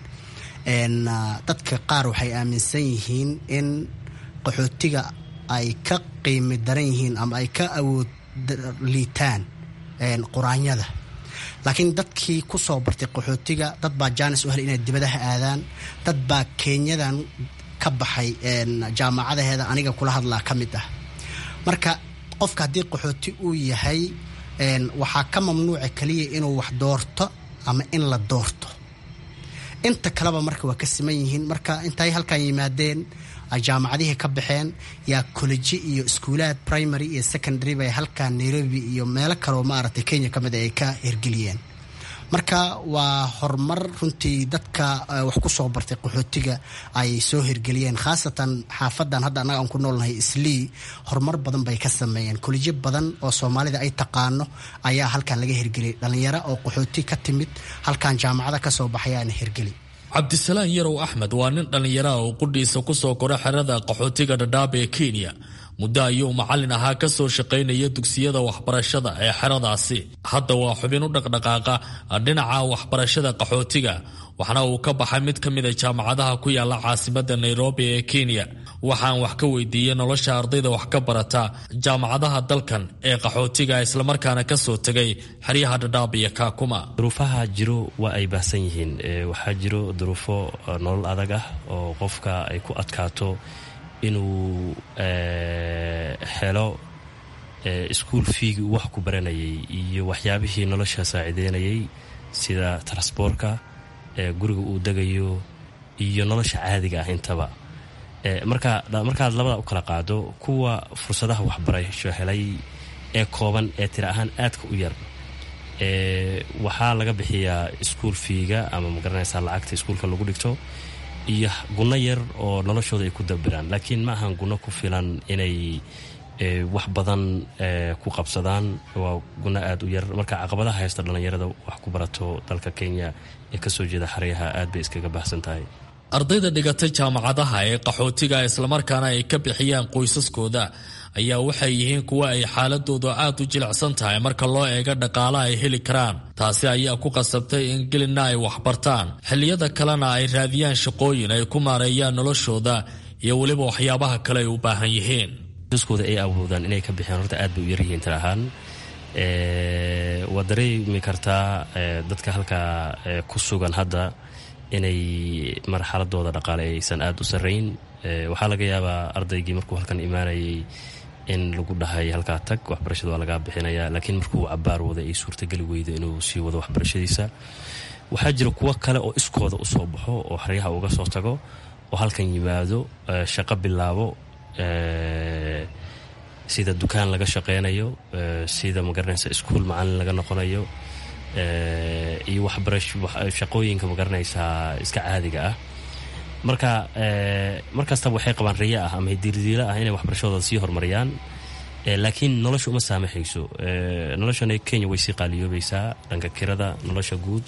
dadka qaar waxay aaminsan yihiin in qaxootiga ay ka qiimi daran yihiin ama ay ka awood liitaan quraanyada laakiin dadkii ku soo bartay qaxootiga dad baa jaanis u helay inay dibadaha aadaan dad baa kenyadan ka baxay jaamacadaheeda aniga kula hadlaa ka mid ah marka qofka haddii qaxooti uu yahay waxaa ka mamnuuca keliya inuu wax doorto ama in la doorto inta kaleba marka waa ka siman yihiin marka intay halkan yimaadeen jaamacadihii ka baxeen yaa koleji iyo iskuulaad primary iyo secondary bay halkan nairobi iyo meelo kaleo maaragtay kenya ka mid ay ka hirgeliyeen marka waa horumar runtii dadka wax ku soo bartay qaxootiga ay soo hirgeliyeen khaasatan xaafadan hadda annaga aan ku noolnahay islii horumar badan bay ka sameeyeen kolejyo badan oo soomaalida ay taqaano ayaa halkan laga hirgeliyay dhallinyaro oo qaxooti ka timid halkan jaamacada ka soo baxayaana hirgeli cabdisalaan yarow axmed waa nin dhallinyaraha oo qudhiisa ku soo kora xerada qaxootiga dhadhaab ee kenya muddo ayuu macallin ahaa ka soo shaqaynaya dugsiyada waxbarashada ee xeradaasi hadda waa xubin u dhaqdhaqaaqa dhinaca waxbarashada qaxootiga waxna uu ka baxay mid ka mid a jaamacadaha ku yaala caasimadda nairobi ee kenya waxaan wax ka weydiiyey nolosha ardayda wax ka barata jaamacadaha dalkan ee qaxootiga islamarkaana ka soo tegay xeryaha dhadhaab iyo kaakuma duruufaha jiro waa ay baahsan yihiin waxaa jiro duruufo nolol adag ah oo qofka ay ku adkaato inuu helo iskuol fiigi uu wax ku baranayay iyo waxyaabihii nolosha saacideynayay sida transboorka guriga uu degayo iyo nolosha caadiga ah intaba marka markaad labada u kala qaado kuwa fursadaha waxbarasho helay ee kooban ee tira ahaan aadka u yar waxaa laga bixiyaa iskuol fiiga ama magaranaysaa lacagta iskuulka lagu dhigto iyo gunno yar oo noloshooda ay ku dabiraan laakiin ma ahan gunno ku filan inay wax badan ku qabsadaan waa gunno aada u yar marka caqabadaha haysta dhallinyarada wax ku barato dalka kenya ee kasoo jeeda xeryaha aad bay iskaga baxsan tahay ardayda dhigatay jaamacadaha ee qaxootiga islamarkaana ay ka bixiyaan qoysaskooda ayaa waxay yihiin kuwa ay xaaladoodu aad u jilicsan tahay marka loo eego dhaqaala ay heli karaan taasi ayaa ku qasabtay in gelina ay waxbartaan xilliyada kalena ay raadiyaan shaqooyin ay ku maareeyaan noloshooda iyo weliba waxyaabaha kale ay u baahan yihiin qoysaskooda ay awoodaan inay ka bixiyaan horta aad bay u yaryihiin tir ahaan waad dareemi kartaa dadka halkaa ku sugan hadda inay marxaladooda dhaqaale aysan aada u sarrayn waxaa laga yaabaa ardaygii markuu halkan imaanayay in lagu dhahay halkaa tag waxbarashada waa lagaa bixinaya laakiin markuu cabaar wada ay suurtageli weydo inuu sii wado waxbarashadiisa waxaa jira kuwo kale oo iskooda usoo baxo oo xeryaha uga soo tago oo halkan yimaado shaqo bilaabo sida dukaan laga shaqeynayo sida magaranaysa iskuol macalin laga noqonayo iyo waxbarashaqooyinka magaranaysaa iska caadiga ah marka markastaba waxay qabaan riya ah ama diirdiila ah inay waxbarashadooda sii horumariyaan laakiin nolosha uma saamaxayso noloshana kenya way sii qaaliyoobaysaa dhanka kirada nolosha guud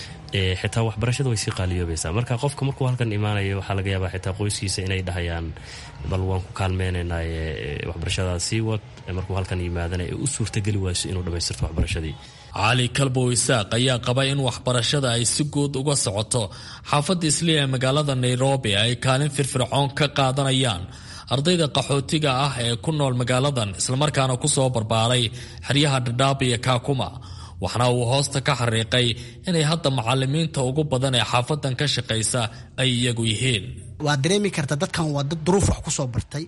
xitaa waxbarashada way sii qaaliyoobaysaa marka qofka markuu halkan imaanayo waxaa laga yaabaa xitaa qoyskiisa inay dhahayaan bal waan ku kaalmeynaynaaye waxbarashadaas sii wad markuu halkan yimaadana ee u suurtageli wayso inuu dhammaystirto waxbarashadii cali kalbow isaaq ayaa qaba in waxbarashada ay si guud uga socoto xaafadda isliya ee magaalada nairobi ay kaalin firfircoon ka qaadanayaan ardayda qaxootiga ah ee ku nool magaaladan islamarkaana kusoo barbaaray xeryaha dhadhaab iyo kaakuma waxna uu hoosta ka xariiqay inay hadda macalimiinta ugu badan ee xaafadan ka shaqaysa ay iyagu yihiin waad dareemi karta dadkan waa dad duruuf wax kusoo bartay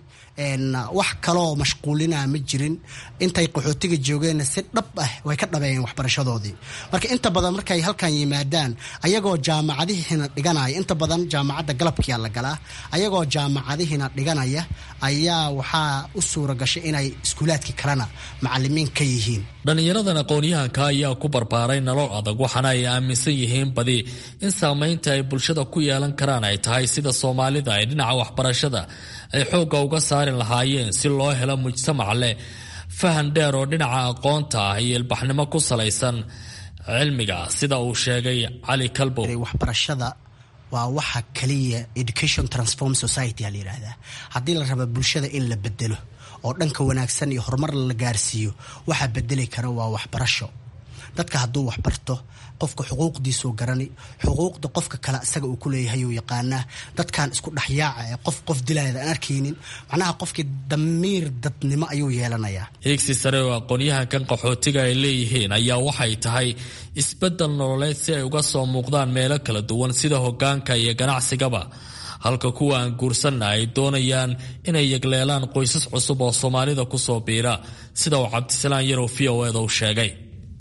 wax kaloo mashquulinaa ma jirin intay qaxootiga joogeenna si dhab ah way ka dhabeeyeen waxbarashadoodii marka inta badan markay halkan yimaadaan ayagoo jaamacadihiina dhiganaya inta badan jaamacadda galabkiia la galaa ayagoo jaamacadihiina dhiganaya ayaa waxaa u suura gashay inay iskuulaadkii kalena macalimiin ka yihiin dhallinyaradan aqoon-yahanka ayaa ku barbaaray nolol adag waxaana ay aaminsan yihiin badi in saamaynta ay bulshada ku yeelan karaan ay tahay sida soomaalida ay dhinaca waxbarashada ay xoogga uga saari lahaayeen si loo helo mujtamac leh fahan dheer oo dhinaca aqoonta ah iyo ilbaxnimo ku salaysan cilmiga sida uu sheegay cali kalbow waxbarashada waa waxa kaliya education transform society a la yidhaahdaa haddii la raba bulshada in la bedelo oo dhanka wanaagsan iyo horumar la gaarsiiyo waxaa bedeli kara waa waxbarasho dadka hadduu waxbarto qofka xuquuqdiisuu garani xuquuqda qofka kale isaga uu ku leeyahay uu yaqaanaa dadkan isku dhexyaaca ee qof qof dilaayad aan arkaynin macnaha qofkii damiir dadnimo ayuu yeelanayaa hiigsi sare oo aqoon-yahankan qaxootiga ay leeyihiin ayaa waxay tahay isbeddel nololeed si ay uga soo muuqdaan meelo kala duwan sida hoggaanka iyo ganacsigaba halka kuwa aan guursanna ay doonayaan inay yegleelaan qoysas cusub oo soomaalida kusoo biira sida uu cabdisalaan yarow v o eda u sheegay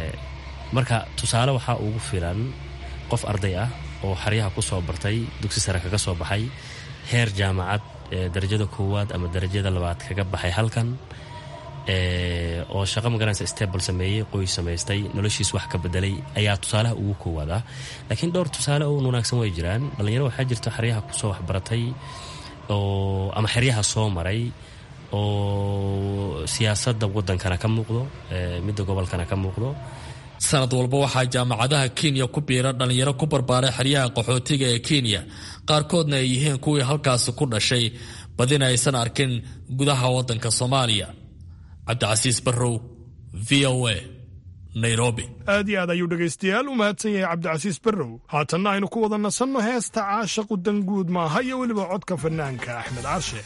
marka tusaale waxaa ugu filan qof arday ah oo xeryaha ku soo bartay dugsi sare kaga soo baxay heer jaamacad darajada koowaad ama darajada labaad kaga baxay halkan oo shaqo magaranaysa stable sameeyey qoys samaystay noloshiis wax ka bedelay ayaa tusaalaha ugu koowaad ah laakiin dhowr tusaale oo wanaagsan way jiraan dhallinyaro waxaa jirta xeryaha kusoo waxbaratay oo ama xeryaha soo maray oo siyaasadda waddankana ka muuqdo midda gobolkana ka muuqdo sanad walba waxaa jaamacadaha kenya ku biira dhallinyaro ku barbaaray xeryaha qaxootiga ee kenya qaarkoodna ay yihiin kuwii halkaasi ku dhashay badina aysan arkin gudaha waddanka soomaaliya cabdicasiis barrow v o a nairobi aad iyo aad ayuu dhegaystayaal u mahadsan yahay cabdicasiis barrow haatanna aynu ku wada nasanno heesta caashaqu danguud maaha iyo weliba codka fanaanka axmed carshe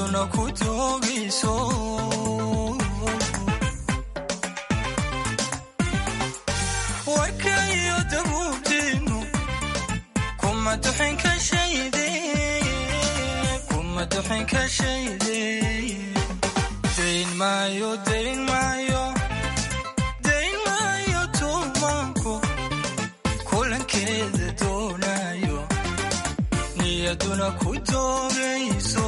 niyaduna ku doogayso warkayo dabuubteenu kuma duxin ka shayde kuma duxin ka shayde dayn maayo dayn maayo dayn maayo tuumaanku kulankeeda doonayo niyaduna ku doogayso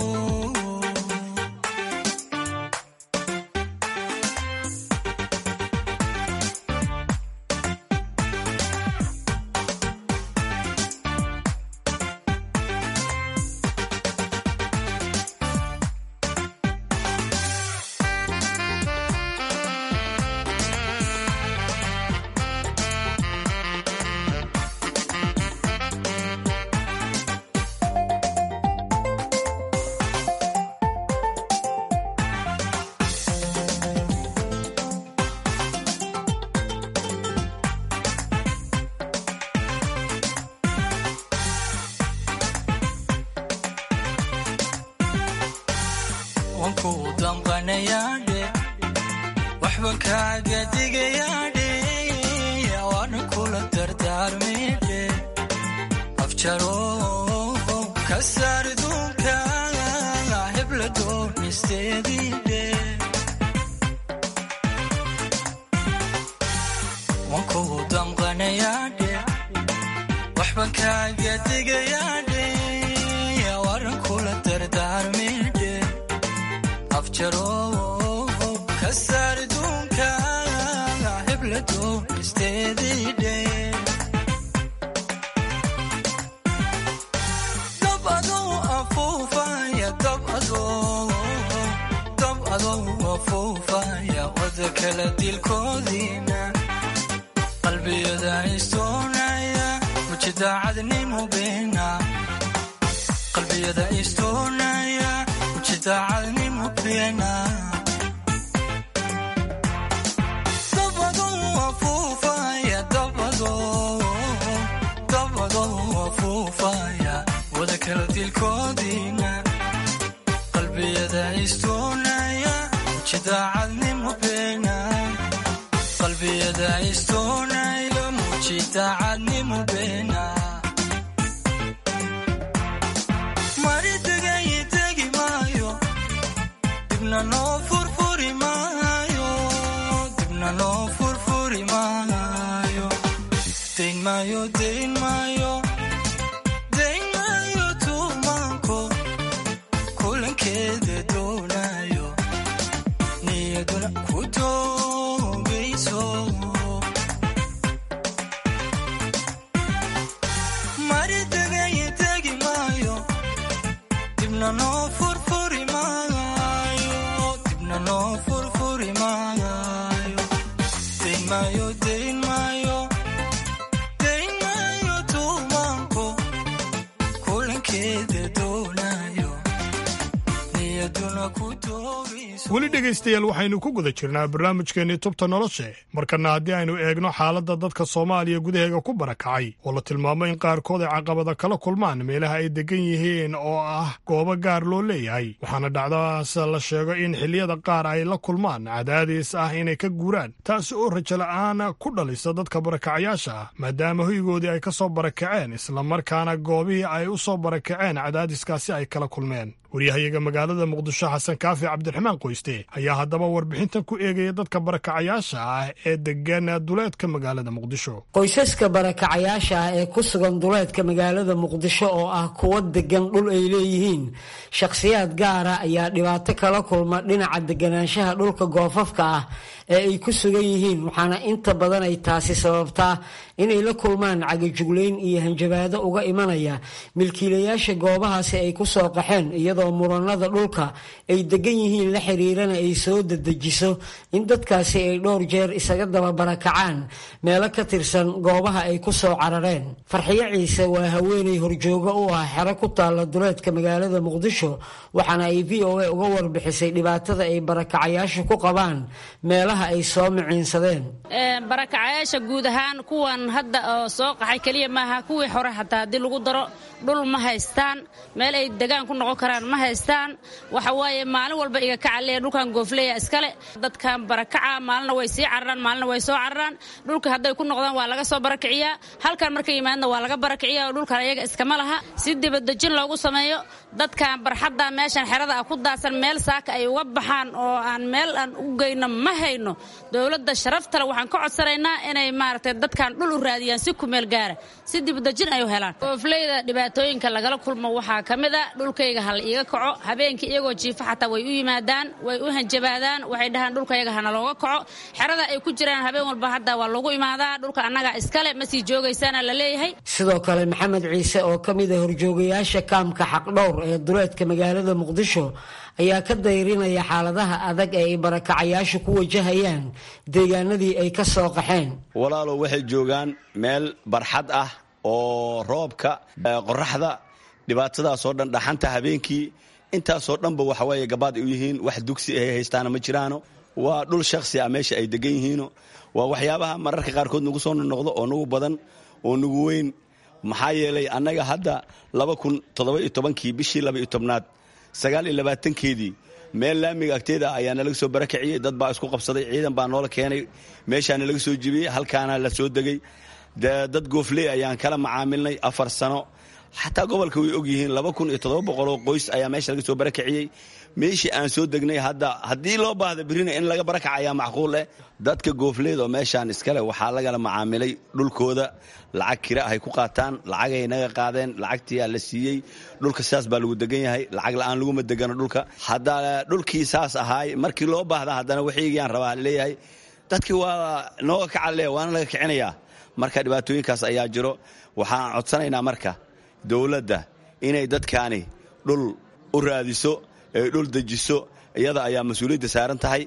wanku damqanayaadhe waxba kaaga digayaadhe waana kula dardaarmidhe afjaro ka saar duunka hebla doonisteediidhe wanku damqanayaadhe waxba kaaga digayaadhe waana kula dardaarmidhe afjaro ka saar duunka hebla doonisteediidhe dab adoo afuufaya dab adoo dab adoo afuufaya wada kala dilkoodiina qalbiyada istoonaya mujidaacadnimo beena qalbiyada istoonaya mujidaacadnimo beena dabadoo afuufaya dabadoo dabadoo afuufaya wada kala dilkoodiina qalbiyada istoonaya mujidaacadnimo beena qalbiyada istoonaya mujidaacadnimo beena mari degay degi maayo dibna noo furfuri maayo dibna noo furfuri maayo dayn maayo dayn maayo dayn maayo tuumaanko kulankeeda doonayo niyaduna ku doogayso mari degay degi maayo dibna noo furfuri maayo dibna noo furfuri maayo dayn maayo dayn maayo dayn maayo tuumaanko kulankeeda doonayo niyaduna ku doogayso weli dhegaystayaal waxaynu ku guda jirnaa barnaamijkeennii tubta noloshe markana haddii aynu eegno xaaladda dadka soomaaliya gudaheega ku barakacay oo la tilmaamo in qaarkood ay caqabada kala kulmaan meelaha ay degan yihiin oo ah goobo gaar loo leeyahay waxaana dhacdaas la sheego in xilliyada qaar ay la kulmaan cadaadis ah inay ka guuraan taasi oo rajala'aan ku dhalisa dadka barakacayaasha ah maadaama hoygoodii ay ka soo barakaceen islamarkaana goobihii ay u soo barakaceen cadaadiskaasi ay kala kulmeen waryahayaga magaalada muqdisho xasan kaafi cabdiraxmaan qoyste ayaa haddaba warbixintan ku eegaya dadka barakacayaasha ah ee degan duleedka magaalada muqdisho qoysaska barakacayaasha ah ee ku sugan duleedka magaalada muqdisho oo ah kuwo degan dhul ay leeyihiin shakhsiyaad gaara ayaa dhibaato kala kulma dhinaca deganaanshaha dhulka goofafka ah ee ay ku sugan yihiin waxaana inta badan ay taasi sababtaa inay la kulmaan cagajuglayn iyo hanjabaado uga imanaya milkiilayaasha goobahaasi ay ku soo qaxeen iyadoo muranada dhulka ay degan yihiin la xiriirana ay soo dadejiso in dadkaasi ay dhowr jeer isaga daba barakacaan meelo ka tirsan goobaha ay ku soo carareen farxiyo ciise waa haweenay horjoogo u ah xero ku taalla duleedka magaalada muqdisho waxaana ay v o a uga warbixisay dhibaatada ay barakacayaashu ku qabaan meelaha ay soo miciinsadeen barakacayaasha guud ahaan kuwan hadda oo soo qaxay keliya maaha kuwii hore xataa haddii lagu daro dhul ma haystaan meel ay degaan ku noqon karaan ma haystaan waxa waaye maalin walba iga kacaleya dhulkan goofleya iskale dadkan barakaca maalina way sii cararaan maalina way soo cararaan dhulka hadday ku noqdaan waa laga soo barakiciyaa halkan markay yimaadna waa laga barakiciya oo dhulkan ayaga iskama laha si dibadejin loogu sameeyo dadkan barxadda meeshan xerada ah ku daadsan meel saaka ay uga baxaan oo aan meel aan u geyno ma hayno dowladda sharaftale waxaan ka codsanaynaa inay maaragtay dadkan dhul u raadiyaan si kumeel gaara si dibadejin ay u helaan goofleyda dhibaatooyinka lagala kulmo waxaa ka mid a dhulkayga hal iiga kaco habeenkii iyagoo jiifa xataa way u yimaadaan way u hanjabaadaan waxay dhahaan dhulkayaga hana looga kaco xerada ay ku jiraan habeen walba hadda waa lagu imaadaa dhulka annaga iskale ma sii joogaysaana la leeyahay sidoo kale maxamed ciise oo ka mid a horjoogayaasha kaamka xaqdhowr ee duleedka magaalada muqdisho ayaa ka dayrinaya xaaladaha adag ee ay barakacayaashu ku wajahayaan deegaanadii ay ka soo qaxeen walaalow waxay joogaan meel barxad ah oo roobka qoraxda dhibaatadaasoo dhan dhaxanta habeenkii intaasoo dhanba waxaweeye gabaad ay u yihiin wax dugsi ay haystaana ma jiraano waa dhul shakhsi ah meesha ay degan yihiino waa waxyaabaha mararka qaarkood nagu soo noqdo oo nagu badan oo nagu weyn maxaa yeelay annaga hadda laba kun toddoba-iyo tobankii bishii laba-iyo tobnaad sagaal iyo labaatankeedii meel laamiga agteeda ayaa nalaga soo barakiciyey dad baa isku qabsaday ciidan baa noola keenay meeshaana laga soo jibiyey halkaana la soo degay dad goofley ayaan kala macaamilnay afar sano xataa gobolka way ogyihiin laba kun iyo toddoba boqoloo qoys ayaa meesha laga soo barakiciyey meeshii aan soo degnay hadda haddii loo baahda birina in laga barakaca ayaa macquul eh dadka goofleed oo meeshaan iskale waxaa lagala macaamilay dhulkooda lacag kira ahay ku qaataan lacagay naga qaadeen lacagtiyaa la siiyey dhulka sidaas baa lagu degan yahay lacag la-aan laguma degano dhulka hadda dhulkii saas ahaay markii loo baahda haddana waxiygaan rabaa leeyahay dadkii waa nooga kacale waana laga kicinayaa marka dhibaatooyinkaas ayaa jiro waxaan codsanaynaa marka dowladda inay dadkaani dhul u raadiso ay dhul dejiso iyada ayaa mas-uuliyadda saaran tahay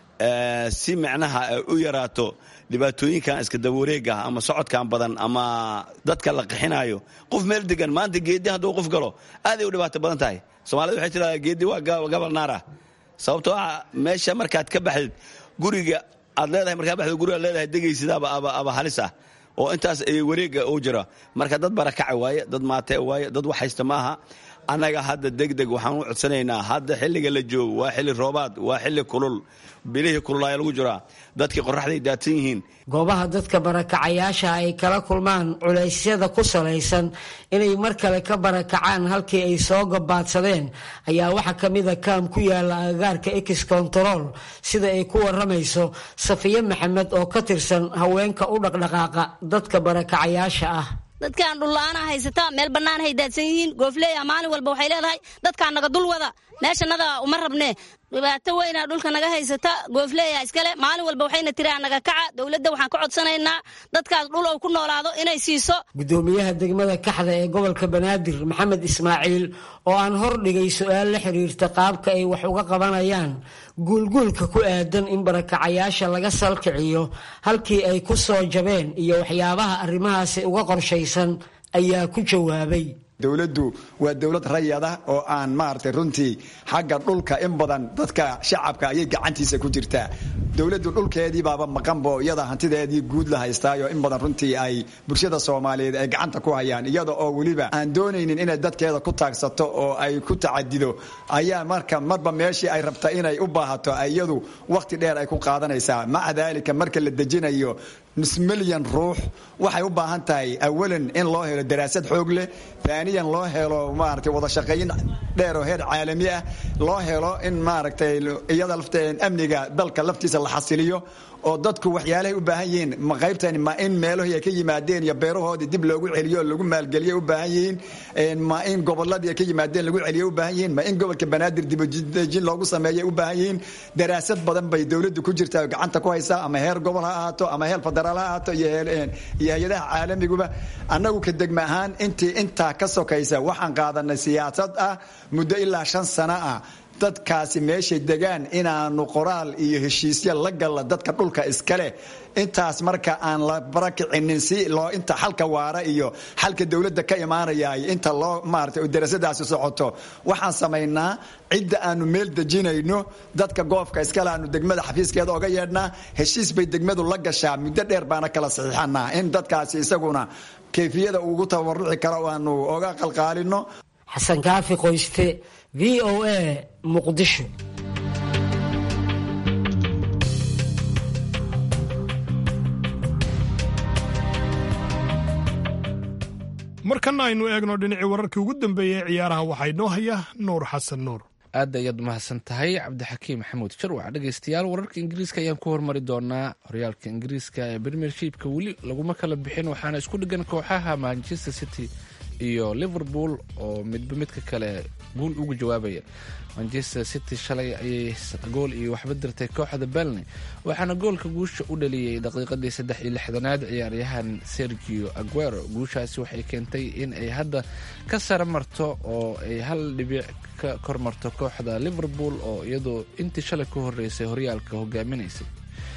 si micnaha ay u yaraato dhibaatooyinkan iska dabawareega ama socodkan badan ama dadka la qixinayo qof meel degan maanta geedi hadduu qof galo aaday u dhibaato badan tahay soomaalida waxay tiradaa geedi waa gabal naar ah sababtoo ah meesha markaad ka baxdid guriga aad leedahay markaa baxdid guriga aad leedahay degaysid aba halis ah oo intaas wareega uu jiro marka dad barakaca waaye dad maatee waaye dad wax haysta maaha annaga hadda degdeg waxaan u codsanaynaa hadda xilliga la joogo waa xilli roobaad waa xilli kulul bilihii kululaaya lagu jiraa dadkii qoraxday daadsan yihiin goobaha dadka barakacayaasha ay kala kulmaan culaysyada ku salaysan inay mar kale ka barakacaan halkii ay soo gabaadsadeen ayaa waxaa ka mid a kaam ku yaala agagaarka ex control sida ay ku waramayso safiye maxamed oo ka tirsan haweenka u dhaqdhaqaaqa dadka barakacayaasha ah dadkaan dhulla-aana haysataa meel bannaan hay daadsan yihiin goofleeya maalin walba waxay leedahay dadkaan naga dul wada meeshanada uma rabnee dhibaato weyna dhulka naga haysata goofleeya iskale maalin walba waxayna tiraa naga kaca dowladda waxaan ka codsanaynaa dadkaas dhul ou ku noolaado inay siiso gudoomiyaha degmada kaxda ee gobolka banaadir maxamed ismaaciil oo aan hordhigay su-aal la xiriirta qaabka ay wax uga qabanayaan guulguulka ku aadan in barakacayaasha laga salkiciyo halkii ay ku soo jabeen iyo waxyaabaha arrimahaasi uga qorshaysan ayaa ku jawaabay dowladdu waa dowlad rayada oo aan maaragtay runtii xagga dhulka in badan dadka shacabka ayay gacantiisa ku jirtaa dowladdu dhulkeedii baaba maqanbo iyada hantideedii guud la haystaayo in badan runtii ay bulshada soomaaliyeed ay gacanta ku hayaan iyada oo weliba aan doonaynin inay dadkeeda ku taagsato oo ay ku tacadido ayaa marka marba meeshii ay rabta inay u baahato iyadu wakhti dheer ay ku qaadanaysaa maca daalika marka la dejinayo nus milyan ruux waxay u baahan tahay awalan in loo helo daraasad xoog leh aaniyan loo helo maaragtay wada shaqayn dheer oo heer caalami ah loo helo in maaragtay iyada lafteen amniga dalka laftiisa la xasiliyo oo dadku waxyaalahay u baahan yihiin ma qaybtani ma in meelahii ay ka yimaadeen iyo beerahoodii dib loogu celiyo lagu maalgeliyo u baahan yihiin ma in goboladii ay ka yimaadeen lagu celiyo u baahan yihiin ma in gobolka banaadir dibadejin loogu sameeyo u baahan yihiin daraasad badan bay dowladdu ku jirtaa oo gacanta ku haysaa ama heer gobol ha ahaato ama heer federaal ha ahaato iyo hay-adaha caalamiguba annagu ka degma ahaan intii intaa ka sokaysa waxaan qaadanay siyaasad ah muddo ilaa shan sano ah dadkaasi meeshay degaan inaanu qoraal iyo heshiisya la galla dadka dhulka iskaleh intaas marka aan la barakicinin si loo inta xalka waara iyo xalka dowladda ka imaanaya inta loo maarata darasadaasi socoto waxaan samaynaa cidda aanu meel dejinayno dadka goofka iskale aanu degmada xafiiskeeda oga yeedhnaa heshiis bay degmadu la gashaa muddo dheer baana kala saxiixanaa in dadkaasi isaguna kayfiyada ugu tabaruci karo aanu oga qalqaalino xasan kaafi qoyste v v o a muqdisho markana aynu eegno dhinacii wararkii ugu dambeeyey ee ciyaaraha waxaa inoo haya nuur xasan nuur aad ayaad mahadsan tahay cabdixakiim maxamuud sharwac dhegeystayaal wararka ingiriiska ayaan ku hormari doonaa horyaalka ingiriiska ee premiershipka weli laguma kala bixin waxaana isku dhigan kooxaha manchester city iyo liverpool oo midba midka kale guul ugu jawaabaya manchester city shalay ayay gool iyo waxba dirtay kooxda belny waxaana goolka guusha u dhaliyey daqiiqadii saddex iyo lixdanaad ciyaaryahan sergio aguero guushaasi waxay keentay in ay hadda ka sara marto oo ay hal dhibic ka kormarto kooxda liverpool oo iyadoo intii shalay ku horeysay horyaalka hogaaminaysay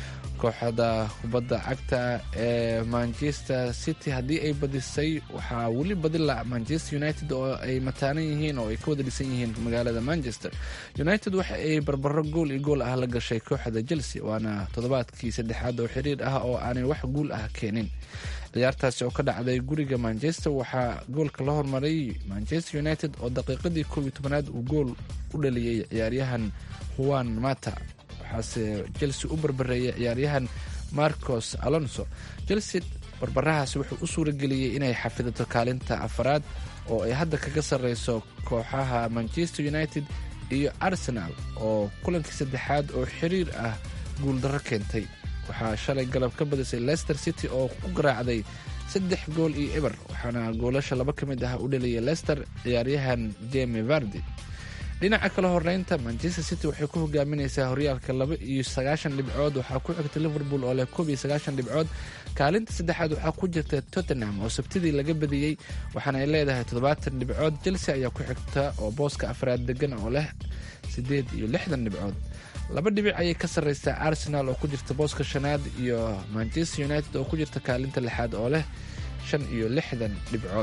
kooxda kubadda cagta ee manchester city haddii ay badisay waxaa weli badila manchester united oo ay mataanan yihiin oo ay ka wada dhisan yihiin magaalada manchester united waxa ay barbaro gool iyo gool ah la gashay kooxda chelsea waana toddobaadkii saddexaad oo xiriir ah oo aanay wax guul ah keenin ciyaartaasi oo ka dhacday guriga manchester waxaa goolka la hormaray manchester united oo daqiiqadii koob iyo tobanaad uu gool u dhaliyey ciyaaryahan juan mata waxaase chelsea u barbareeyay ciyaaryahan marcos alonso chelsea barbarahaasi wuxuu u suurageliyey inay xafidato kaalinta afaraad oo ay hadda kaga sarreyso kooxaha manchester united iyo arsenal oo kulankii saddexaad oo xiriir ah guuldarro keentay waxaa shalay galab ka badisay leicester city oo ku garaacday saddex gool iyo eber waxaana goolasha laba ka mid ah u dhaliyay leicester ciyaaryahan jemi vardi dhinaca kale horeynta manchester city waxay ku hogaaminaysaa horyaalka laba iyo sagaashan dhibcood waxaa ku xigta liverpool oo leh koob iyo sagaashan dhibcood kaalinta saddexaad waxaa ku jirta tottenham oo sabtidii laga badiyey waxaana ay leedahay toddobaatan dhibcood chelsea ayaa ku xigta oo booska afraad degan oo leh siddeed iyo lixdan dhibcood laba dhibic ayay ka sarreysaa arsenal oo ku jirta booska shanaad iyo manchester united oo ku jirta kaalinta lixaad oo leh shan iyo lixdan dhibcood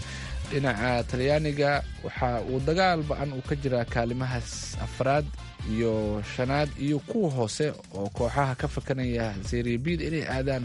dhinaca talyaaniga waxa uu dagaal ba-an uu ka jiraa kaalimahaas afraad iyo shanaad iyo kuwa hoose oo kooxaha ka fakanaya seriabid inay aadaan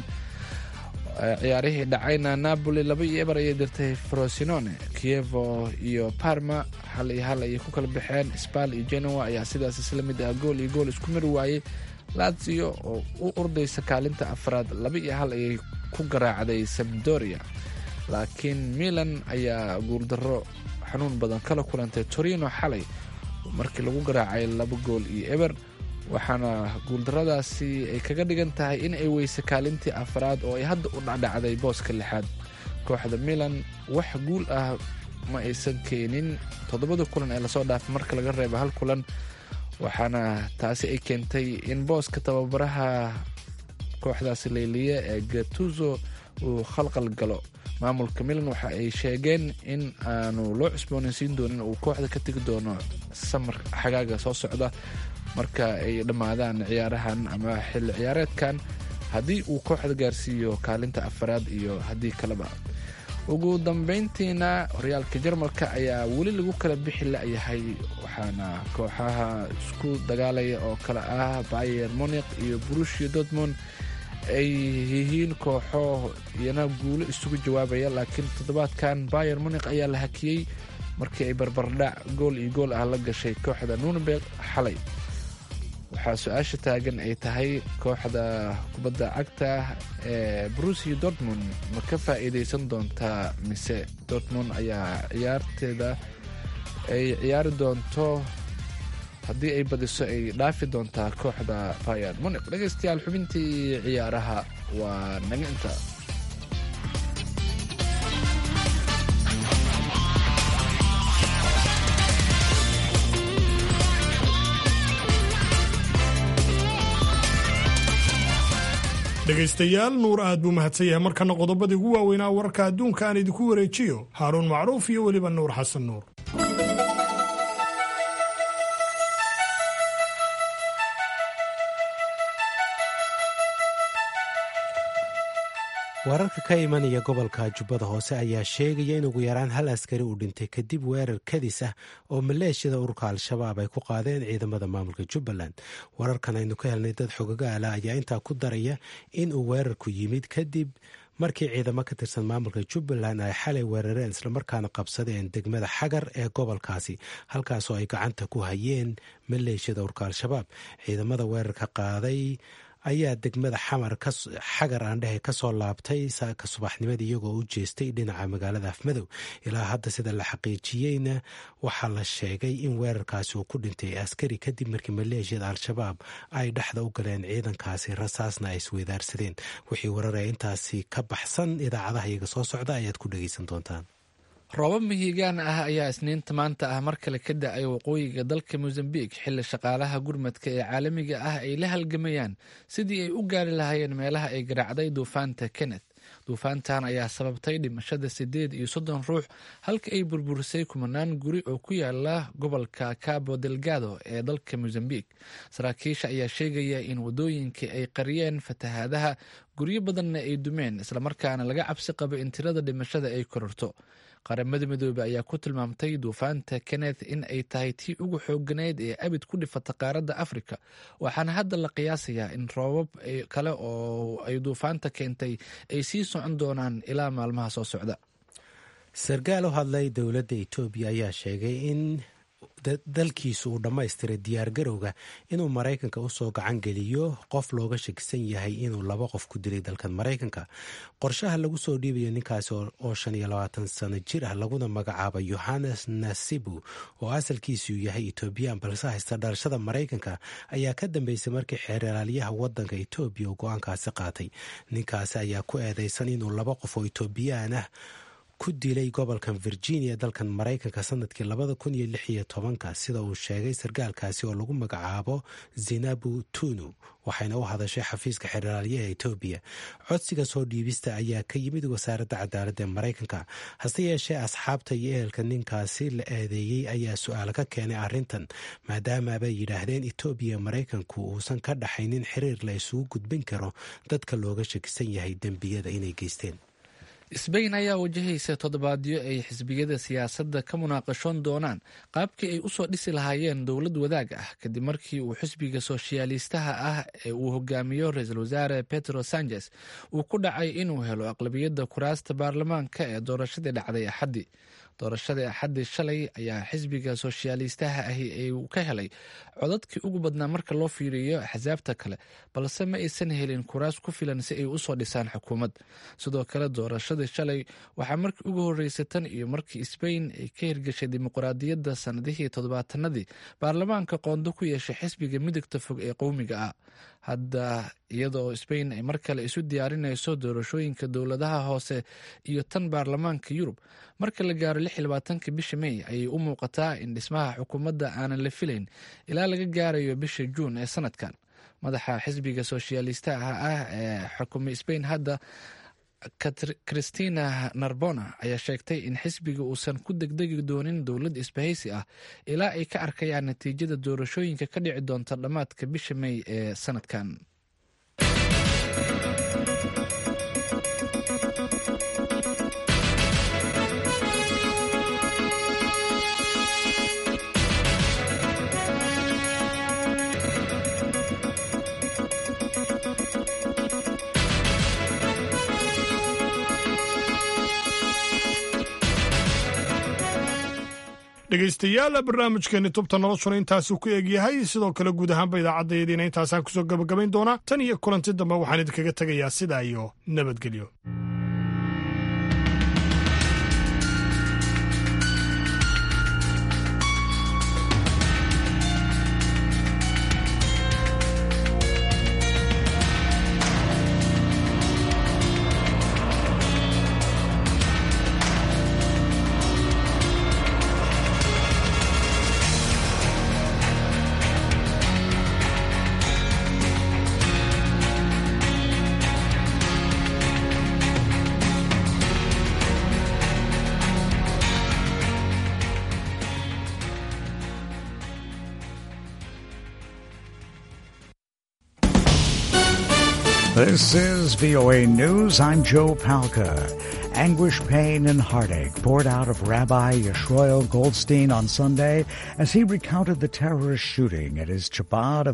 ciyaarihii dhacayna napoli laba iyo eber ayay dirtay frosinone kievo iyo parma hal iyo hal ayay ku kala baxeen spal iyo genoa ayaa sidaas isla mid ah gool iyo gool isku mari waayey lazio oo u ordaysa kaalinta afraad laba iyo hal ayay ku garaacday sabdoria laakiin milan ayaa guuldarro xanuun badan kala kulantay torino xalay markii lagu garaacay laba gool iyo eber waxaana guuldarradaasi ay kaga dhigan tahay in ay weyse kaalintii afraad oo ay hadda u dhacdhacday booska lixaad kooxda milan wax guul ah ma aysan keenin toddobada kulan ee lasoo dhaafay marka laga reebo hal kulan waxaana taasi ay keentay in booska tababaraha kooxdaasi leyliye ee gatuzo uu khalqal galo maamulka milan waxa ay sheegeen in aanu loo cusboonaysiin doonin uu kooxda ka tegi doono samar xagaaga soo socda marka ay dhammaadaan ciyaarahan ama xilli ciyaareedkan haddii uu kooxda gaarsiiyo kaalinta afaraad iyo haddii kaleba ugu dambeyntiina horyaalka jarmalka ayaa weli lagu kala bixi la-yahay waxaana kooxaha isku dagaalaya oo kale ah bayer moniq iyo brushia dortmond ay yihiin kooxo iyana guulo isugu jawaabaya laakiin toddobaadkan bayer moniq ayaa la hakiyey markii ay barbardhac gool iyo gool ah la gashay kooxda nunberg xalay waxaa su-aasha taagan ay tahay kooxda kubadda cagta ee brusia dortmund ma ka faa'iidaysan doontaa mise dortmund ayaa ciyaarteeda ay ciyaari doonto haddii ay badiso ay dhaafi doontaa kooxda bayer moniq dhegaystayaal xubintii ciyaaraha waa naga inta dhegaystayaal nuur aad buu mahadsan yahay markana qodobadii ugu waaweynaa wararka adduunka aan idinku wareejiyo haaruun macruuf iyo weliba nuur xasan nuur wararka ka imanaya gobolka jubbada hoose ayaa sheegaya in ugu yaraan hal askari uu dhintay kadib weerar kadis ah oo maleeshiyada ururka al-shabaab ay ku qaadeen ciidamada maamulka jubbaland wararkan aynu ka helnay dad xogaga ala ayaa intaa ku daraya in uu weerarku yimid kadib markii ciidamo ka tirsan maamulka jubbaland ay xalay weerareen islamarkaana qabsadeen degmada xagar ee gobolkaasi halkaasoo ay gacanta ku hayeen maleeshiyada urka al-shabaab ciidamada weerarka qaaday ayaa degmada xamar xagar aandhehe kasoo laabtay saaka subaxnimadii iyagoo u jeestay dhinaca magaalada afmadow ilaa hadda sida la xaqiijiyeyna waxaa la sheegay in weerarkaasi uu ku dhintay askari kadib markii maleeshiyada al-shabaab ay dhexda u galeen ciidankaasi rasaasna ay isweydaarsadeen wixii wararaya intaasi ka baxsan idaacadaha iyaga soo socda ayaad ku dhegeysan doontaan roobab mihigaan ah ayaa isniinta maanta ah mar kale ka da-ay waqooyiga dalka mosambik xilli shaqaalaha gurmadka ee caalamiga ah ay la halgamayaan sidii ay u gaari lahaayeen meelaha ay garaacday duufaanta kenneth duufaantan ayaa sababtay dhimashada siddeed iyo soddon ruux halka ay burburisay kumanaan guri oo ku yaala gobolka cabo delgado ee dalka mosambik saraakiisha ayaa sheegaya in wadooyinkii ay qariyeen fatahaadaha guryo badanna ay dumeen islamarkaana laga cabsi qabo in tirada dhimashada ay kororto qaramada midoobey ayaa ku tilmaamtay duufaanta kenneth in ay tahay tii ugu xooganeyd ee abid ku dhifata qaaradda afrika waxaana hadda la qiyaasayaa in roobab kale oo ay duufaanta keentay ay sii socon doonaan ilaa maalmaha soo socda sarkaal u hadlay dowladda etoobiya ayaa sheegay in dalkiisu uu dhammaystiray diyaargarowga inuu maraykanka usoo gacan geliyo qof looga shakisan yahay inuu laba qof ku dilay dalkan maraykanka qorshaha lagu soo dhiibayo ninkaasi oo shan iyo labaatan sano jir ah laguna magacaaba yohannes nasibu oo asalkiisu yahay etoobiyaan balse haysta dhalashada maraykanka ayaa ka dambeysay markii xeeralaalyaha wadanka etoobiya uu go-aankaasi qaatay ninkaasi ayaa ku eedeysan inuu laba qof oo etoobiyaan ah ku dilay gobolkan virginia dalkan maraykanka sanadkii labada kun iyo lix iyo tobanka sida uu sheegay sarkaalkaasi oo lagu magacaabo zinabu tunu waxayna u hadashay xafiiska xeraalyaha etoobiya codsiga soo dhiibista ayaa ka yimid wasaaradda cadaaladda ee maraykanka hase yeeshee asxaabta iyo ehelka ninkaasi la eedeeyey ayaa su-aal ka keenay arrintan maadaama bay yidhaahdeen etoobiya maraykanku uusan ka dhaxaynin xiriir la isugu gudbin karo dadka looga shakisan yahay dembiyada inay geysteen sbain ayaa wajahaysa toddobaadyo ay xisbiyada siyaasadda ka munaaqashoon doonaan qaabkii ay usoo dhisi lahaayeen dowlad wadaag ah kadib markii uu xisbiga sooshayaaliistaha ah ee uu hogaamiyo ra-iisul wasaare petro sanchez uu ku dhacay inuu helo aqlabiyadda kuraasta baarlamaanka ee doorashadii dhacday axaddii doorashadii axaddii shalay ayaa xisbiga sooshayaaliistaha ahi ay ka helay codadkii ugu badnaa marka loo fiiriyo axsaabta kale balse ma aysan helin kuraas ku filan si ay usoo dhisaan xukuumad sidoo kale doorashadii shalay waxaa markii ugu horreysay tan iyo markii sbain ay ka hirgashay dimuqraadiyadda sanadihii toddobaatanadii baarlamaanka qoondo ku yeeshay xisbiga midigta fog ee qowmiga ah hadda iyadoo sbain ay mar kale isu diyaarinayso doorashooyinka dowladaha hoose iyo tan baarlamaanka yurub marka la gaaro lix iyo labaatanka bisha may ayay u muuqataa in dhismaha xukuumadda aanan la filayn ilaa laga gaarayo bisha juun ee sanadkan madaxa xisbiga sooshayaalistaha ah ee xukumay sbain hadda christina narbona ayaa sheegtay in xisbiga uusan ku degdegi doonin dowlad isbahaysi ah ilaa ay ka arkayaan natiijada doorashooyinka ka dhici doonta dhammaadka bisha may ee sanadkan dhegaystayaal barnaamijkeeni tubta noloshuna intaasuu ku egyahay sidoo kale guud ahaanba idaacaddayadiina intaasaan kusoo gabagabayn doonaa tan iyo kulanti dambe waxaan idinkaga tegayaa sidaa iyo nabadgelyo This is VOA News. I'm Joe Palca. Anguish, pain, and heartache poured out of Rabbi Yeshroel Goldstein on Sunday as he recounted the terrorist shooting at his Chabad of